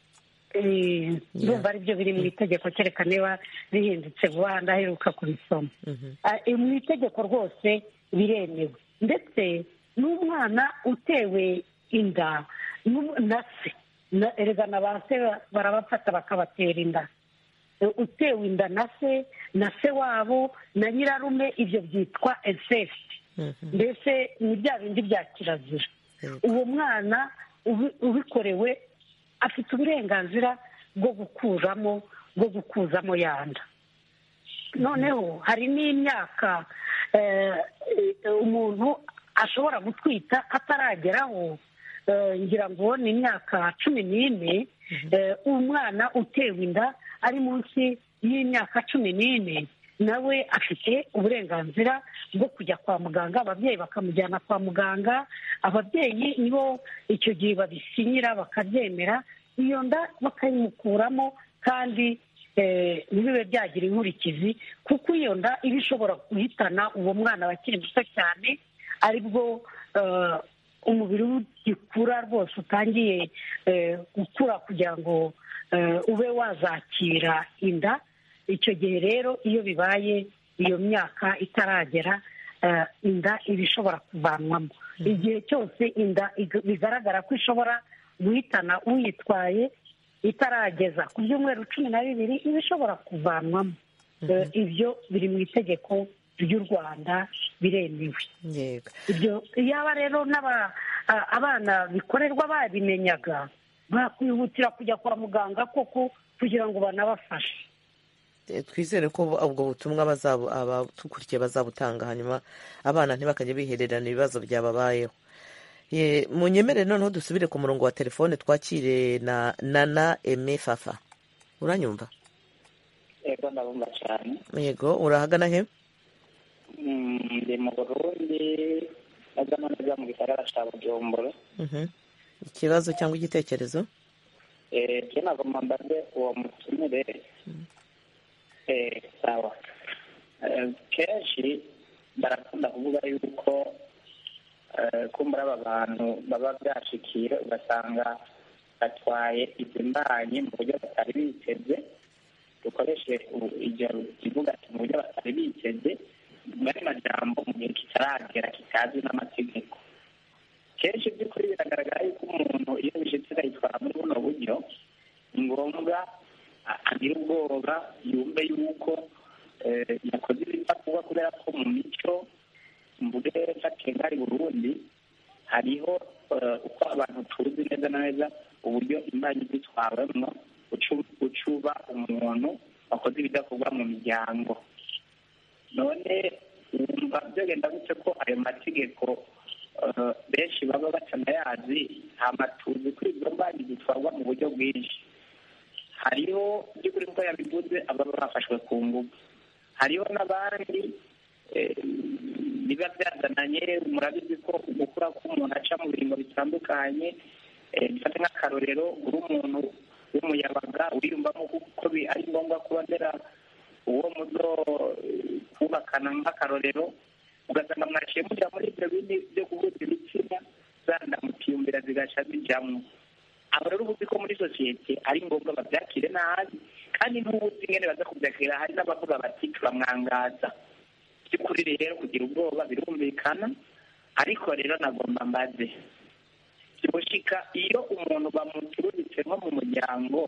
Eh, ndumva ari byo biri mu itegeko kereka niba rihindutse vuba ndaheruka kurisoma Mhm. Ah, eh, mu itegeko rwose biremewe ndetse n'umwana utewe inda n'um- na se na- erega na ba se ba- barabafata bakabatera inda Eh, utewe inda na se na se wabo na nyirarume ibyo byitwa incesti mbese ni bya bindi bya kirazira uwo mwana ubi- ubikorewe afite uburenganzira bwo gukuramo bwo gukuzamo yanda noneho hari n'imyaka eh, eh, umuntu ashobora gutwita atarageraho eh, ngira ngo ni imyaka cumi n'ine eh, umwana utewe inda ari munsi y'imyaka cumi n'ine nawe afite uburenganzira bwo kujya kwa muganga ababyeyi bakamujyana kwa muganga ababyeyi nibo icyo gihe babisinyira bakabyemera iyo nda bakayimukuramo kandi eh, ntibibe byagira inkurikizi kuko iyo nda iba ishobora guhitana uwo mwana bakiri muto cyane aribwo eh, umubiri we ugikura rwose utangiye eh, gukura kugira ngo eh, ube wazakira inda icyo gihe rero iyo bibaye iyo myaka itaragera eh, inda iba ishobora kuvanwamo igihe cyose inda ig- bigaragara ko ishobora guhitana uyitwaye itarageza ku byumweru cumi na bibiri iba ishobora kuvanwamo Eh, ibyo biri mu itegeko ry'u rwanda biremewe yego ibyo yaba rero n'aba a- abana bikorerwa babimenyaga bakwihutira kujya kwa muganga koko kugira ngo banabafashe Eh, twizere ko ubwo butumwa bazaba- abadukurikiye bazabutanga hanyuma abana ntibakajya bihererana ibibazo byababayeho Ye, munyemere noneho dusubire ku murongo wa telefone twakire na nana eme fafa uranyumva yego ndabumva cyane yego urahagana he Mm, ndi mu burundi neza na neza mu gisagara cya bujumbura Mhm. ikibazo cyangwa igitekerezo Eh, je nagomba mbaze uwo mutumire Eh, sawa Eh, kenshi barakunda kuvuga yuko eh, kumbura aba bantu baba byashikiye ugasanga batwaye izimbanyi mu buryo batari biteze dukoreshe u- iryo kivuga ati mu buryo batari biteze bari majambo mu gihe kitaragera kitazwi n'amategeko kenshi by'ukuri biragaragara yuko umuntu iyo bishitse akayitwara muri buno buryo ni ngombwa a- agira ubwoba yumve yuko eh, yakoze ibidakubwa kubera ko mu mico mu buryo bw'ejo kengari burundi hariho eh, uko abantu tuzi neza na neza uburyo imbanyi zitwawemo ucu- ucuba umuntu wakoze ibidakorwa mu miryango none wumva byagenda gute ko ayo mategeko eh, benshi baba batanayazi amatuzi kuri izo mbanyi zitwarwa mu buryo bwinshi hariho by'ukuri ko yabivuze ababa bafashwe ku ngufu hariho n'abandi eh, biba byazananye murabizi ko gukura k'umuntu aca mu biringo bitandukanye eh, bifata nk'akarorero uri umuntu w'umuyabaga wiyumvamo ko bi- ari ngombwa kuba ndera uwo muzo eh, kubakana nk'akarorero ugasanga mwaciye mujya muri ibyo bindi byo kuvuza ibitsina za ndamutiyumvira zigaca zijyamo aba rero ubuzi ko muri sosiyete ari ngombwa babyakire nabi kandi n'ubuzi ingene baza kubyakira hari n'abavuga bati turamwangaza by'ukuri rero kugira ubwoba birumvikana ariko rero nagomba mbaze gushika iyo umuntu bamuturutse nko mu muryango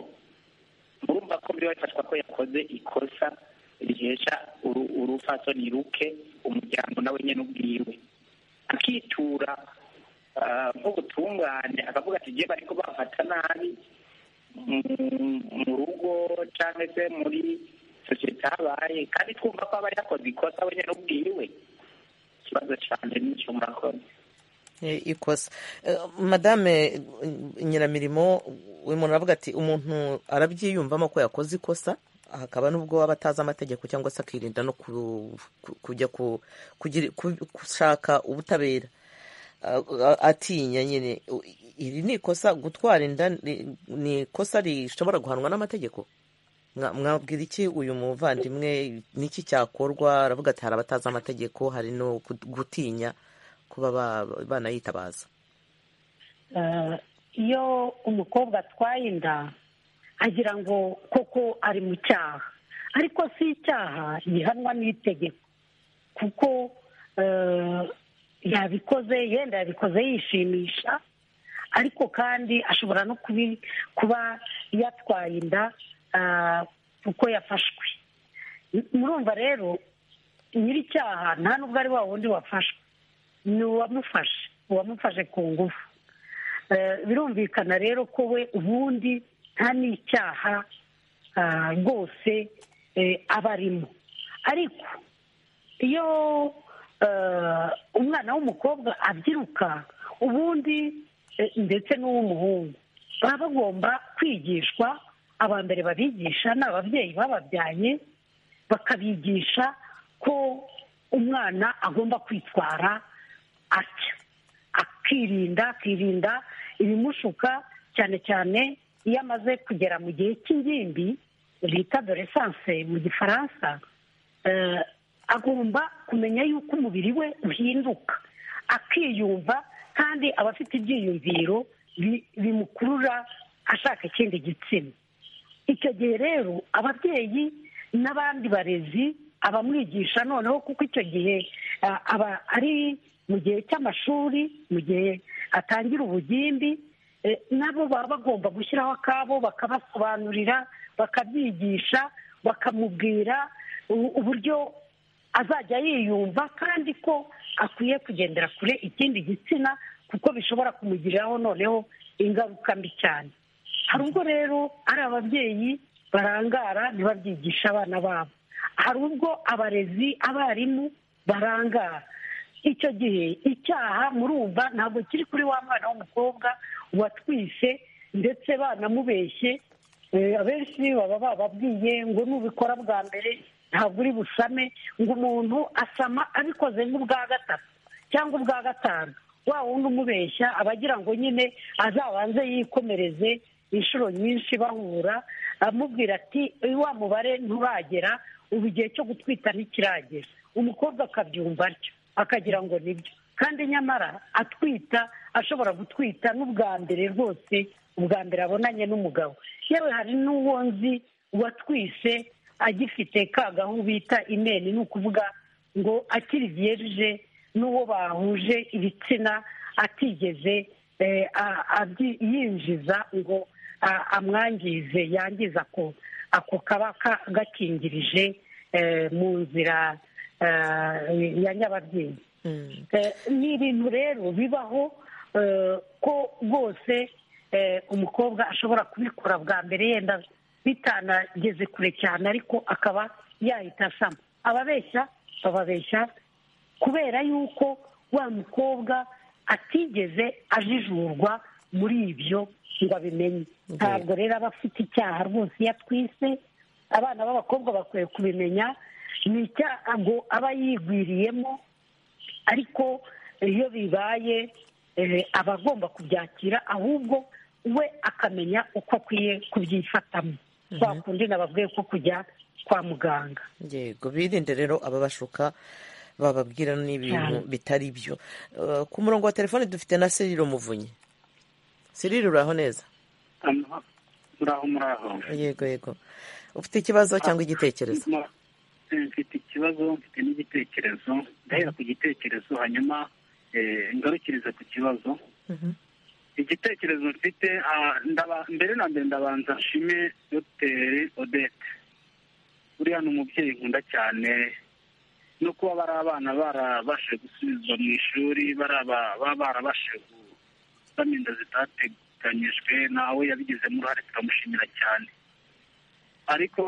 murumva ko biri bafashwa ko yakoze ikosa rihesha urufasoni ruke umuryango nawe nyine ubwiwe akitura nk'ubutungane akavuga ati igihe bariko bafata nabi mu rugo cyangwa se muri sosiyete habaye kandi twumva ko aba yakoze ikosa we nyine ubwiwe ikibazo cyanje n'icyo murakoze ikosa madame nyiramirimo uyu muntu aravuga ati umuntu arabyiyumvamo ko yakoze ikosa hakaba n'ubwo waba atazi amategeko cyangwa se akirinda no kujya gushaka ubutabera atinya nyine iri ni ikosa gutwara inda ni ikosa rishobora guhanwa n'amategeko mwabwira iki uyu muvandimwe n'iki cyakorwa aravuga ati hari abatazi amategeko hari no gutinya kuba banayitabaza iyo umukobwa atwaye inda agira ngo koko ari mu cyaha ariko si icyaha gihanwa n'itegeko kuko yabikoze yenda yabikoze yishimisha ariko kandi ashobora no kuba yatwaye inda kuko yafashwe murumva rero nyir'icyaha nta n'ubwo ari wa wundi wafashwe ni uwamufashe uwamufashe ku ngufu birumvikana rero ko we ubundi nta n'icyaha rwose aba arimo ariko iyo umwana w'umukobwa abyiruka ubundi ndetse n'uw'umuhungu baba bagomba kwigishwa aba mbere babigisha ni ababyeyi bababyaye bakabigisha ko umwana agomba kwitwara atya akirinda akirinda ibimushuka cyane cyane iyo amaze kugera mu gihe cy'ingimbi bita doresanse mu gifaransa agomba kumenya yuko umubiri we uhinduka akiyumva kandi aba afite ibyiyumviro bimukurura ashaka ikindi gitsina icyo gihe rero ababyeyi n'abandi barezi abamwigisha noneho kuko icyo gihe aba ari mu gihe cy'amashuri mu gihe atangira ubugimbi nabo baba bagomba gushyiraho akabo bakabasobanurira bakabyigisha bakamubwira uburyo azajya yiyumva kandi ko akwiye kugendera kure ikindi gitsina kuko bishobora kumugiriraho noneho ingaruka mbi cyane hari ubwo rero ari ababyeyi barangara ntibabyigisha abana babo hari ubwo abarezi abarimu barangara icyo gihe icyaha murumva ntabwo kiri kuri wa mwana w'umukobwa watwise ndetse banamubeshye abenshi baba bababwiye ngo nubikora bwa mbere ntabwo uri busame ngo umuntu asama abikoze nk'ubwa gatatu cyangwa ubwa gatanu wa wundi umubeshya aba agira ngo nyine azabanze yikomereze inshuro nyinshi bahura amubwira ati wa mubare nturagera ubu igihe cyo gutwita ntikiragera umukobwa akabyumva atyo akagira ngo nibyo kandi nyamara atwita ashobora gutwita n'ubwa mbere rwose ubwa mbere abonanye n'umugabo yewe hari n'uwo nzi watwise agifite ka gahu bita imeni ni ukuvuga ngo akiri byerije n'uwo bahuje ibitsina atigeze yinjiza ngo amwangize yangiza ako kaba gakingirije mu nzira ya nyababyeyi ni ibintu rero bibaho ko rwose umukobwa ashobora kubikora bwa mbere yenda bitanageze kure cyane ariko akaba yahita asama ababeshya bababeshya kubera yuko wa mukobwa atigeze ajijurwa muri ibyo ngo abimenye ntabwo rero aba afite icyaha rwose iyo atwise abana b'abakobwa bakwiye kubimenya ni icyago aba yigwiriyemo ariko iyo bibaye aba agomba kubyakira ahubwo we akamenya uko akwiye kubyifatamo kwa kundi nababwiye ko kujya kwa muganga yego birinde rero ababashuka bababwira n'ibintu bitari byo ku murongo wa telefone dufite na serire umuvunyi serire uraho neza muraho muraho yego yego ufite ikibazo cyangwa igitekerezo mfite ikibazo mfite n'igitekerezo ndahera ku gitekerezo hanyuma ngarukiriza ku kibazo igitekerezo mfite ah, ndaba- mbere na mbere ndabanza nshime dogiteri odette uriya ni umubyeyi nkunda cyane no kuba bari abana barabashije gusubizwa mu ishuri baraba- baba barabashije gusamindo zitateganyijwe nawe yabigizemo uruhare turamushimira cyane ariko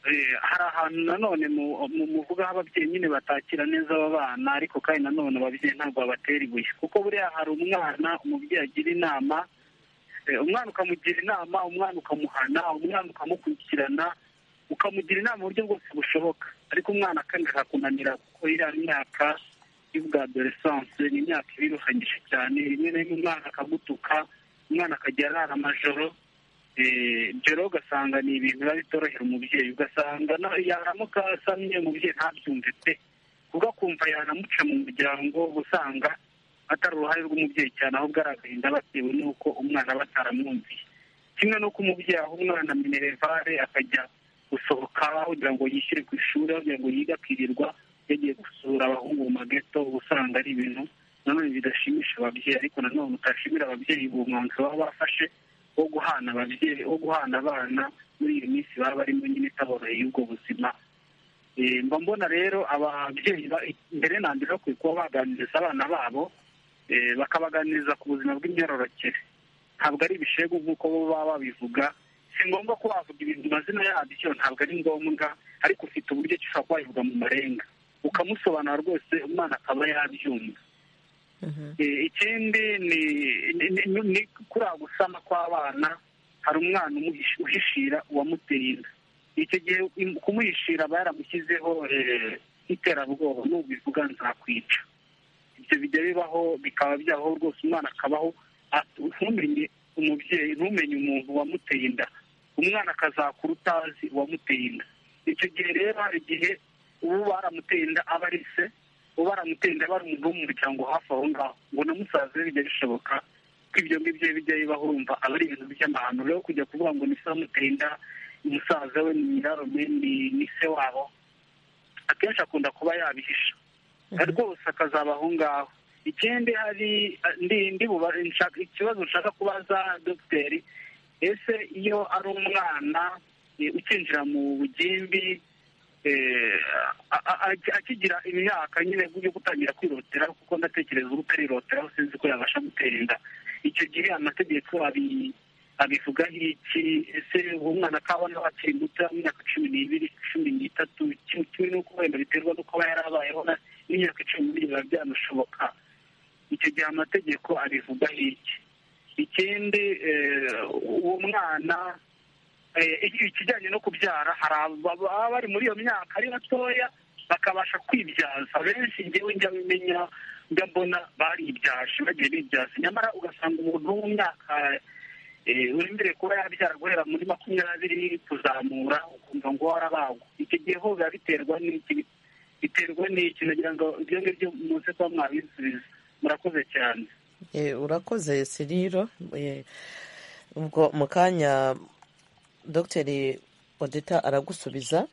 eh, hari ahantu nanone mu- mu muvuga aho ababyeyi nyine batakira neza aba bana ariko kandi nanone ababyeyi ntabwo babatera ibuye kuko buriya hari umwana umubyeyi agira inama eh, umwana ukamugira inama umwana ukamuhana umwana ukamukurikirana ukamugira inama mu buryo bwose bushoboka ariko umwana akanga kunanira kuko iriya myaka y'ubwadoresanse ni imyaka ibiruhanyije cyane rimwe na rimwe umwana akagutuka umwana akajya arara amajoro joro ugasanga ni ibintu biba bitorohera umubyeyi ugasanga na- yaramuka asamye umubyeyi ntabyumve pe ubwo akumva yanamuca mu muryango uba usanga atari uruhare rw'umubyeyi cyane ahubwo ari agahinda batewe n'uko umwana aba ataramwumviye kimwe n'uko umubyeyi aha umwana minerevare akajya gusohoka kugira ngo yishyure ku ishuri kugira ngo yige akirirwa yagiye gusura abahungu mu mageto uba usanga ari ibintu nanone bidashimisha ababyeyi ariko nanone utashimira ababyeyi uwo mwanzuro baba bafashe wo guhana ababyeyi wo guhana abana muri iyi minsi baba barimo nyine itaboroheye y'ubwo buzima Eh, mba mbona rero ababyeyi ba- mbere na mbere bakwiye kuba baganiriza abana babo eh, bakabaganiriza ku buzima bw'imyororokere ntabwo ari ibishegu nk'uko bo baba babivuga si ngombwa ko wavuga ibintu amazina yabyo ntabwo ari ngombwa ariko ufite uburyo ki ushobora kuba wabivuga mu marenga ukamusobanura rwose umwana akaba yabyumva Eh, ikindi ni ni- ni- ni kuriya gusama kw'abana hari umwana umuhish- uhishira uwamuteye inda icyo gihe im- kumuhishira aba yaramushyizeho eh, iterabwoba nubivuga nzakwica ibyo bijya bibaho bikaba byaho rwose umwana akabaho at- ntumenye umubyeyi ntumenye umuntu wamuteye inda umwana akazakura utazi uwamuteye inda icyo gihe rero hari igihe ubu baramuteye inda aba ari se ubu baramuteye inda aba ari umuntu wo mu muryango hafi aho ngaho ngo na musaza we bijya bishoboka ko ibyo ngibyo bijya bibaho urumva aba ari ibintu by'amahano rero kujya kuvuga ngo ni se wamuteye inda musaza we ni nyirarume ni ni se wabo akenshi akunda kuba yabihisha rwose akazaba aho ngaho ikindi hari ndi ndi buba- nshaka- ikibazo nshaka kubaza dogiteri ese iyo ari umwana eh, ukinjira mu bugimbi eh, a- a- a- akigira imyaka nyine yo gutangira kwirotera kuko ndatekereza uba utariroteraho sinzi ko yabasha gutera inda icyo gihe amategeko abi- abivugaho iki ese uwo mwana kabona akiri muto imyaka cumi n'ibiri cumi n'itatu kimwe kimwe n'uko wenda biterwa no kuba yarabayeho na- n'imyaka icumi n'ibiri biba byanashoboka icyo gihe amategeko abivugaho iki ikindi eh, uwo mwana eh, iki- ikijyanye no kubyara hari ababa baba bari muri iyo myaka ari batoya bakabasha kwibyaza benshi njyewe njya bimenya njya mbona baribyaje bagiye bibyaza nyamara ugasanga umuntu wo mu myaka eh, wemerewe kuba yabyara guhera muri makumyabiri kuzamura ukumva ngo warabagwa icyo gihe ho biba biterwa n'iki biterwa n'iki nagira ngo ibyo ngibyo muze kuba mwabisubiza murakoze cyane Eh, urakoze siriro Eh, ubwo mu kanya dogiteri odeta aragusubiza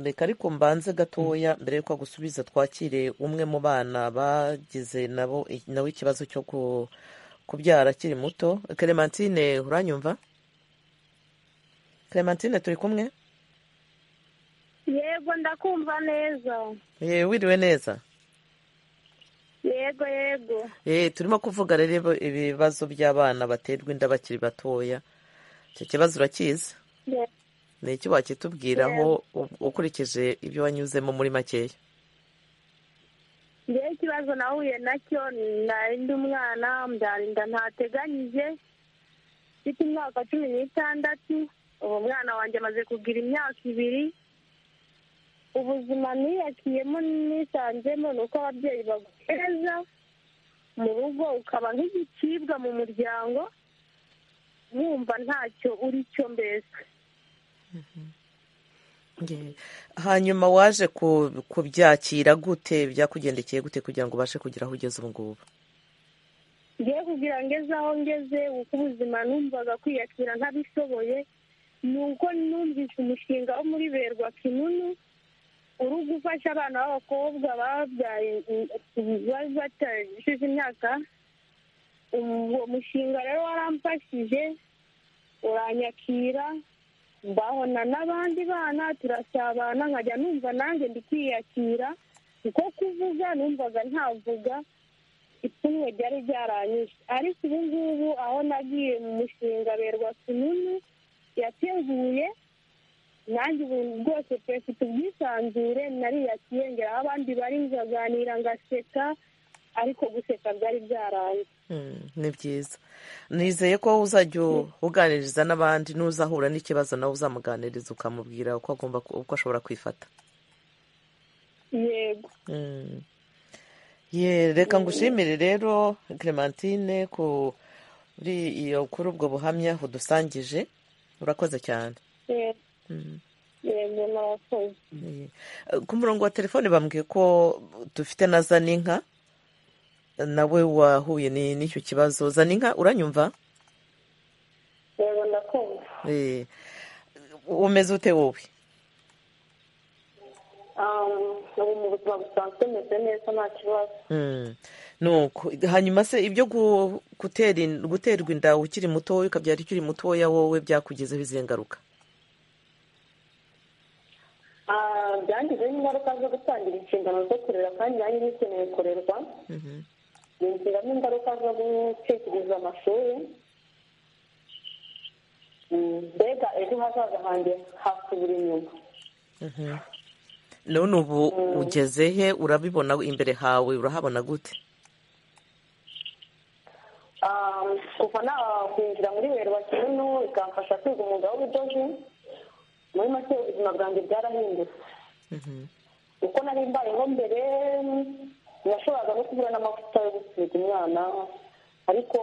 reka ariko mbanze gatoya mbere y'uko agusubiza twakire umwe mu bana bagize nabo nawe ikibazo cyo ku- kubyara akiri muto clementine uranyumva clementine turi kumwe yego ndakumva neza Eh, wiriwe neza yego yego Eh, turimo kuvuga rero ibibazo by'abana baterwa inda bakiri batoya icyo kibazo urakizi Ye- ni iki wakitubwiraho u- ukurikije ibyo wanyuzemo muri makeya njyewe ikibazo nahuye nacyo nari ndi umwana mbyara ntateganyije mfite imyaka cumi n'itandatu uwo mwana wanjye amaze kugira imyaka ibiri ubuzima niyakiyemo nisanzemo ni uko ababyeyi baguheza mu rugo ukaba nk'igicibwa mu muryango wumva ntacyo uri cyo mbese Ye. hanyuma waje ku- kubyakira gute byakugendekeye gute kugira ngo ubashe kugera aho ugeze ubu ngubu ngiye kugira ngo eze aho ngeze uko ubuzima numvaga kwiyakira ntabishoboye ni uko numvise umushinga wo muri berwa kinunu uri gufasha abana b'abakobwa babyaye bari batashize imyaka uwo mushinga rero waramfashije uranyakira mbahona n'abandi bana turasabana nkajya numva nanjye ndi kwiyakira kuko kuvuga numvaga ntavuga ipfunwe ryari ryaranyije ariko ubu ngubu aho nagiye mu mushinga berwa kinini yateguye nanjye ubu rwose pe mfite ubwisanzure nariyakiye ngeraho abandi bari nkaganira ngaseka ariko guseka byari byaranze ni byiza nizeye ko uzajya uganiriza n'abandi n'uzahura n'ikibazo nawe uzamuganiriza ukamubwira uko agomba uko ashobora kwifata yego ye reka ngushimire rero clementine kuri iyo kuri ubwo buhamya udusangije urakoze cyane yego murakoze ku murongo wa telefone bambwiye ko dufite na zaninka nawe wahuye n'icyo kibazo zaninka uranyumva yego ndakumva umeze ute wowe ubu mu buzima busanzwe meze neza nta kibazo nuko hanyuma se ibyo guterwa inda ukiri mutoya ukabyara ukiri mutoya wowe byakugizeho izihe ngaruka byangizeho ingaruka zo gutangira inshingano zo kurera kandi nanjye bikeneye kurerwa binjiramo ingaruka zo gucikiriza amashuri mbega ejo hazaza hanjye hasubira inyuma none ubu ugeze he urabibona imbere hawe urahabona gute kuva nakwinjira muri werwa kintu bikamfasha kwiga umwuga w'ubudozi muri make ubuzima bwanjye bwarahindutse uko nari mbayeho mbere nashoboraga no kubura n'amavuta yo gusiga umwana ariko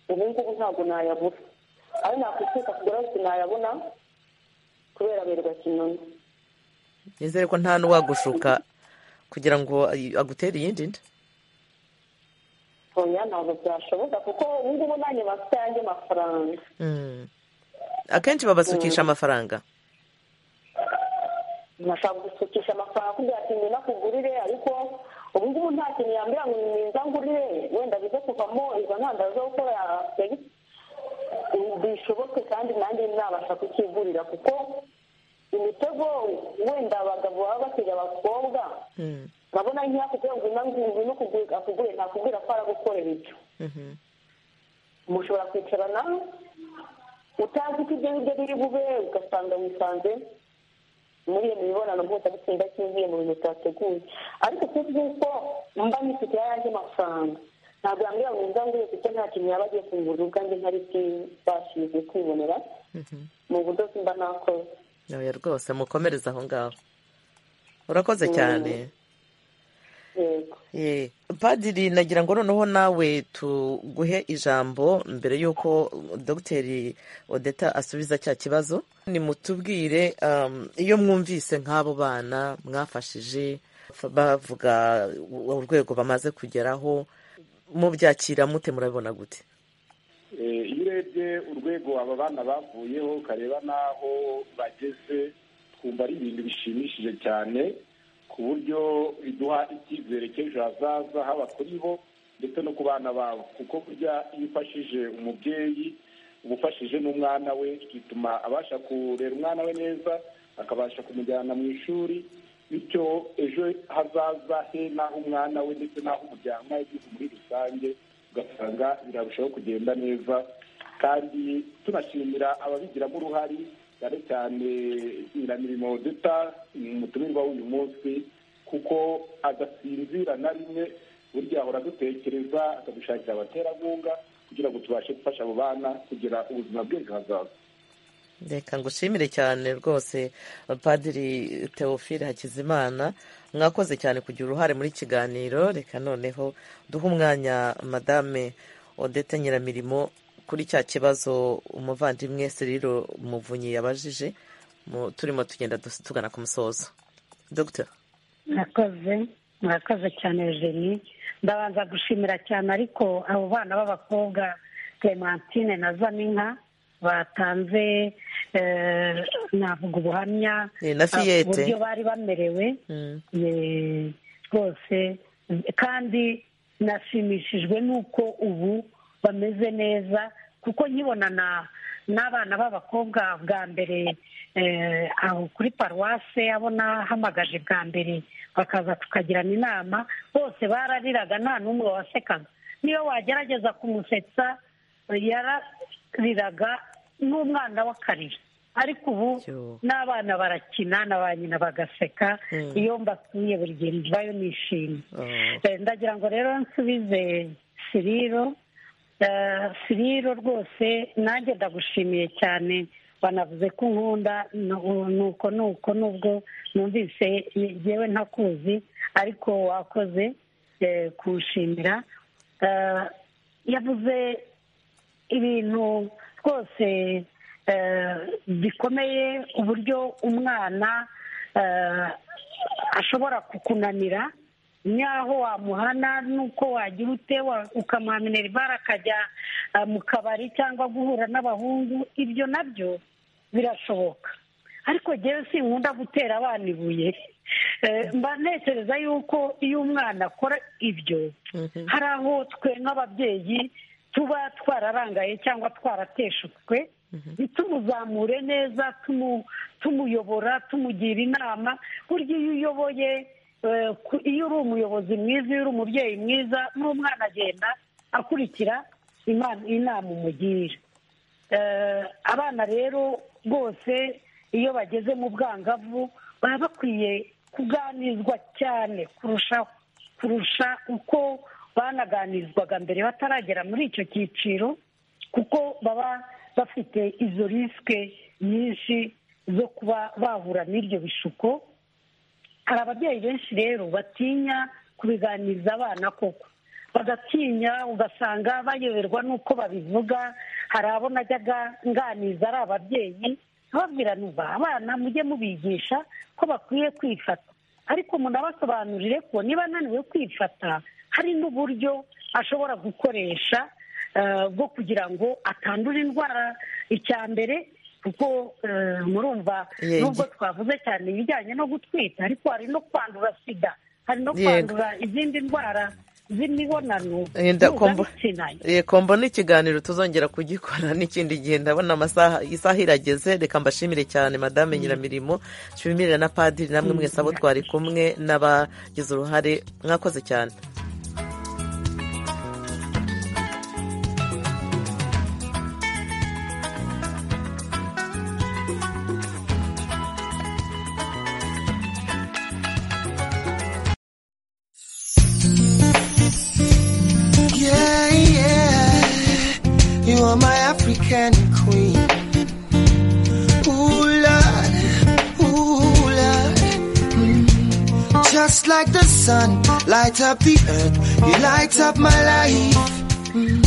ubu ngubu ntabwo nayabura ayo nakwitwika kugura yose nayabona kubera werwa kinoni nizere ko nta n'uwagushuka kugira ngo agutere iyindi nda oya ntabwo byashoboka kuko ubu ngubu nanjye bafite ayandi mafaranga akenshi babasukisha amafaranga nashaka gusukisha amafaranga kugira ati ngwino akugurire ariko ubu ngubu nta kintu yambwira ngo niza ngurire wenda bize kuvamo izo ntandaro zo gukora bishoboke kandi nanjye nabasha kukigurira kuko imitego wenda abagabo baba batega abakobwa urabona nk'iyo kugira ngo inanguruye no akugure ntakubwira ko aragukorera ibyo mushobora kwicarana utazi ko ibyo biryo biri bube ugasanga wisanze muri iyo mibonano mpuzabitsina idakingiye mu bintu bitateguye ariko tuzi ko mba nifite ayandi mafaranga ntabwo yambwira ngo nza nguye kuko nta kintu yaba agiye kungurira ubwanjye ntari bwibashije kwibonera mu budozi mba nakoze nawe rwose mukomereza aho ngaho urakoze cyane padiri nagira ngo noneho nawe tuguhe ijambo mbere y'uko dogiteri odeta asubiza cya kibazo ni mutubwire iyo mwumvise nk'abo bana mwafashije bavuga urwego bamaze kugeraho mubyakira mute murabibona gute iyo urebye urwego aba bana bavuyeho ukareba n'aho bageze twumva ari ibintu bishimishije cyane ku buryo biduha icyizere cy'ejo hazaza haba kuri bo ndetse no ku bana babo kuko burya iyo ufashije umubyeyi uba ufashije n'umwana we bituma abasha kurera umwana we neza akabasha kumujyana mu ishuri bityo ejo hazaza he n'aho umwana we ndetse n'aho umuryango w'igihugu muri rusange ugasanga birarushaho kugenda neza kandi tunashimira ababigiramo uruhare cyane cyane nyiramirimo duta umutumirwa w'uyu munsi kuko adasinzira na rimwe burya ahora dutekereza akadushakira abaterankunga kugira ngo tubashe gufasha abo bana kugira ubuzima bw'ejo hazaza reka ngushimire cyane rwose padiri teofile hakizimana mwakoze cyane kugira uruhare muri kiganiro reka noneho duhe umwanya madame odete nyiramirimo kuri cya kibazo umuvandimwe seriro muvunyi yabajije turimo tugenda tugana ku musozo dogiteri murakoze murakoze cyane jeni ndabanza gushimira cyane ariko abo bana b'abakobwa clementine na zaninka batanze navuga ubuhamya na fiyete uburyo bari bamerewe Eh, rwose kandi nashimishijwe n'uko ubu bameze neza kuko nkibonana n'abana b'abakobwa bwa mbere eh, aho kuri paruwase abo nahamagaje bwa mbere bakaza tukagirana inama bose barariraga nta n'umwe wasekaga niyo wagerageza kumusetsa yarariraga n'umwana w'akarira ariko ubu n'abana barakina na ba nyina bagaseka iyo mbasuye buri gihe mvayo nishimye Eh, ndagira ngo rero nsubize siriro Eh, siriro rwose nanjye ndagushimiye cyane banavuze ko nkunda nu- nuko nuko nubwo numvise ngewe ntakuzi ariko wakoze eh, kunshimira Eh, yavuze ibintu rwose eh, bikomeye uburyo umwana eh, ashobora kukunanira nyaho wamuhana n'uko wagira ute wa- ukamuha minerivare akajya eh, mu kabari cyangwa guhura n'abahungu ibyo nabyo birashoboka ariko ngewe sinkunda gutera abana ibuye Eh, mba ntekereza yuko iyo umwana akora ibyo hari aho twe nk'ababyeyi tuba twararangaye cyangwa twarateshutwe ntitumuzamure neza tumu- tumuyobora tumugira inama burya iyo uyoboye eh, ku- iyo uri umuyobozi mwiza iyo uri umubyeyi mwiza n'umwana agenda akurikira imana- inama umugira Eh, abana rero bose iyo bageze mu bwangavu baba bakwiye kuganizwa cyane kurushaho kurusha uko banaganizwaga mbere bataragera muri icyo cyiciro kuko baba bafite izo risike nyinshi zo kuba bahura n'ibyo bishuko hari ababyeyi benshi rero batinya kubiganiriza abana koko bagatinya ugasanga bayoberwa n'uko babivuga hari abo najyaga nganiza ari ababyeyi nkababwira nuba abana mujye mubigisha ko bakwiye kwifata ariko munabasobanurire ko niba ananiwe kwifata hari n'uburyo ashobora gukoresha eh, bwo kugira ngo atandura indwara icya mbere kuko eh, murumva Yenge. nubwo twavuze cyane ibijyanye no gutwita ariko hari no kwandura sida hari no Yego. kwandura izindi ndwara z'imibonano Yenda kombo- mpuzabitsina Eh, kombo ni ikiganiro tuzongera kugikora n'ikindi gihe ndabona amasaha isaha irageze reka mbashimire cyane madame nyiramirimo nshimire na padiri namwe mwese abo twari kumwe n'abagize uruhare mwakoze cyane Yeah, yeah. You are my African queen. Ooh, Lord. Ooh, Lord. Mm. Just like the sun, light up the earth. You light up my life. Mm.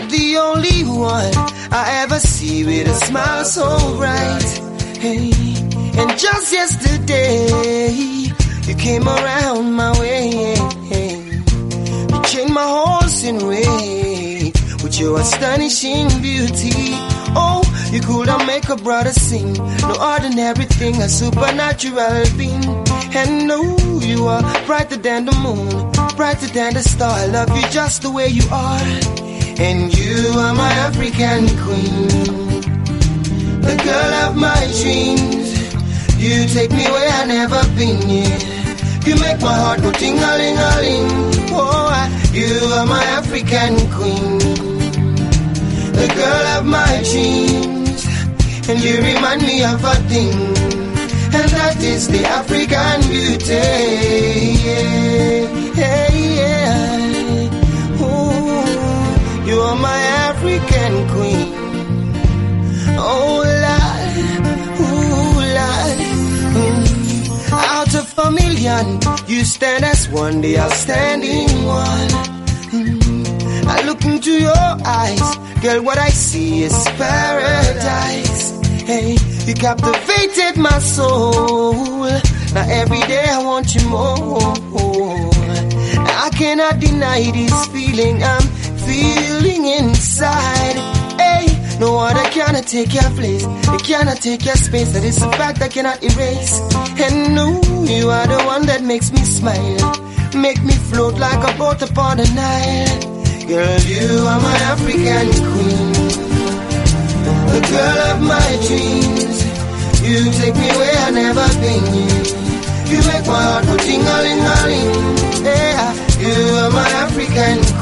The only one I ever see with a smile so bright. Hey. And just yesterday, you came around my way. You changed my horse in way with your astonishing beauty. Oh, you could not make a brother sing. No ordinary thing, a supernatural being. And no, you are brighter than the moon, brighter than the star. I love you just the way you are. And you are my African queen, the girl of my dreams. You take me where I never been yet. You make my heart go ting a ling a ling. Oh, I, you are my African queen, the girl of my dreams, and you remind me of a thing, and that is the African beauty. Yeah, yeah, yeah. Ooh, you are my African queen. Oh, Lord, ooh, Lord. Mm. Out of a million, you stand as one, the outstanding one. Mm. I look into your eyes, girl, what I see is paradise. Hey, you captivated my soul. Now every day I want you more. I cannot deny this feeling I'm feeling inside. Hey, no other can cannot take your place. It cannot take your space. That is a fact I cannot erase. And no, you are the one that makes me smile. Make me float like a boat upon the Nile. Girl, you are my African queen. The girl of my dreams. You take me where I've never been. You make my heart go ting a ling a ling. Yeah, you are my African queen.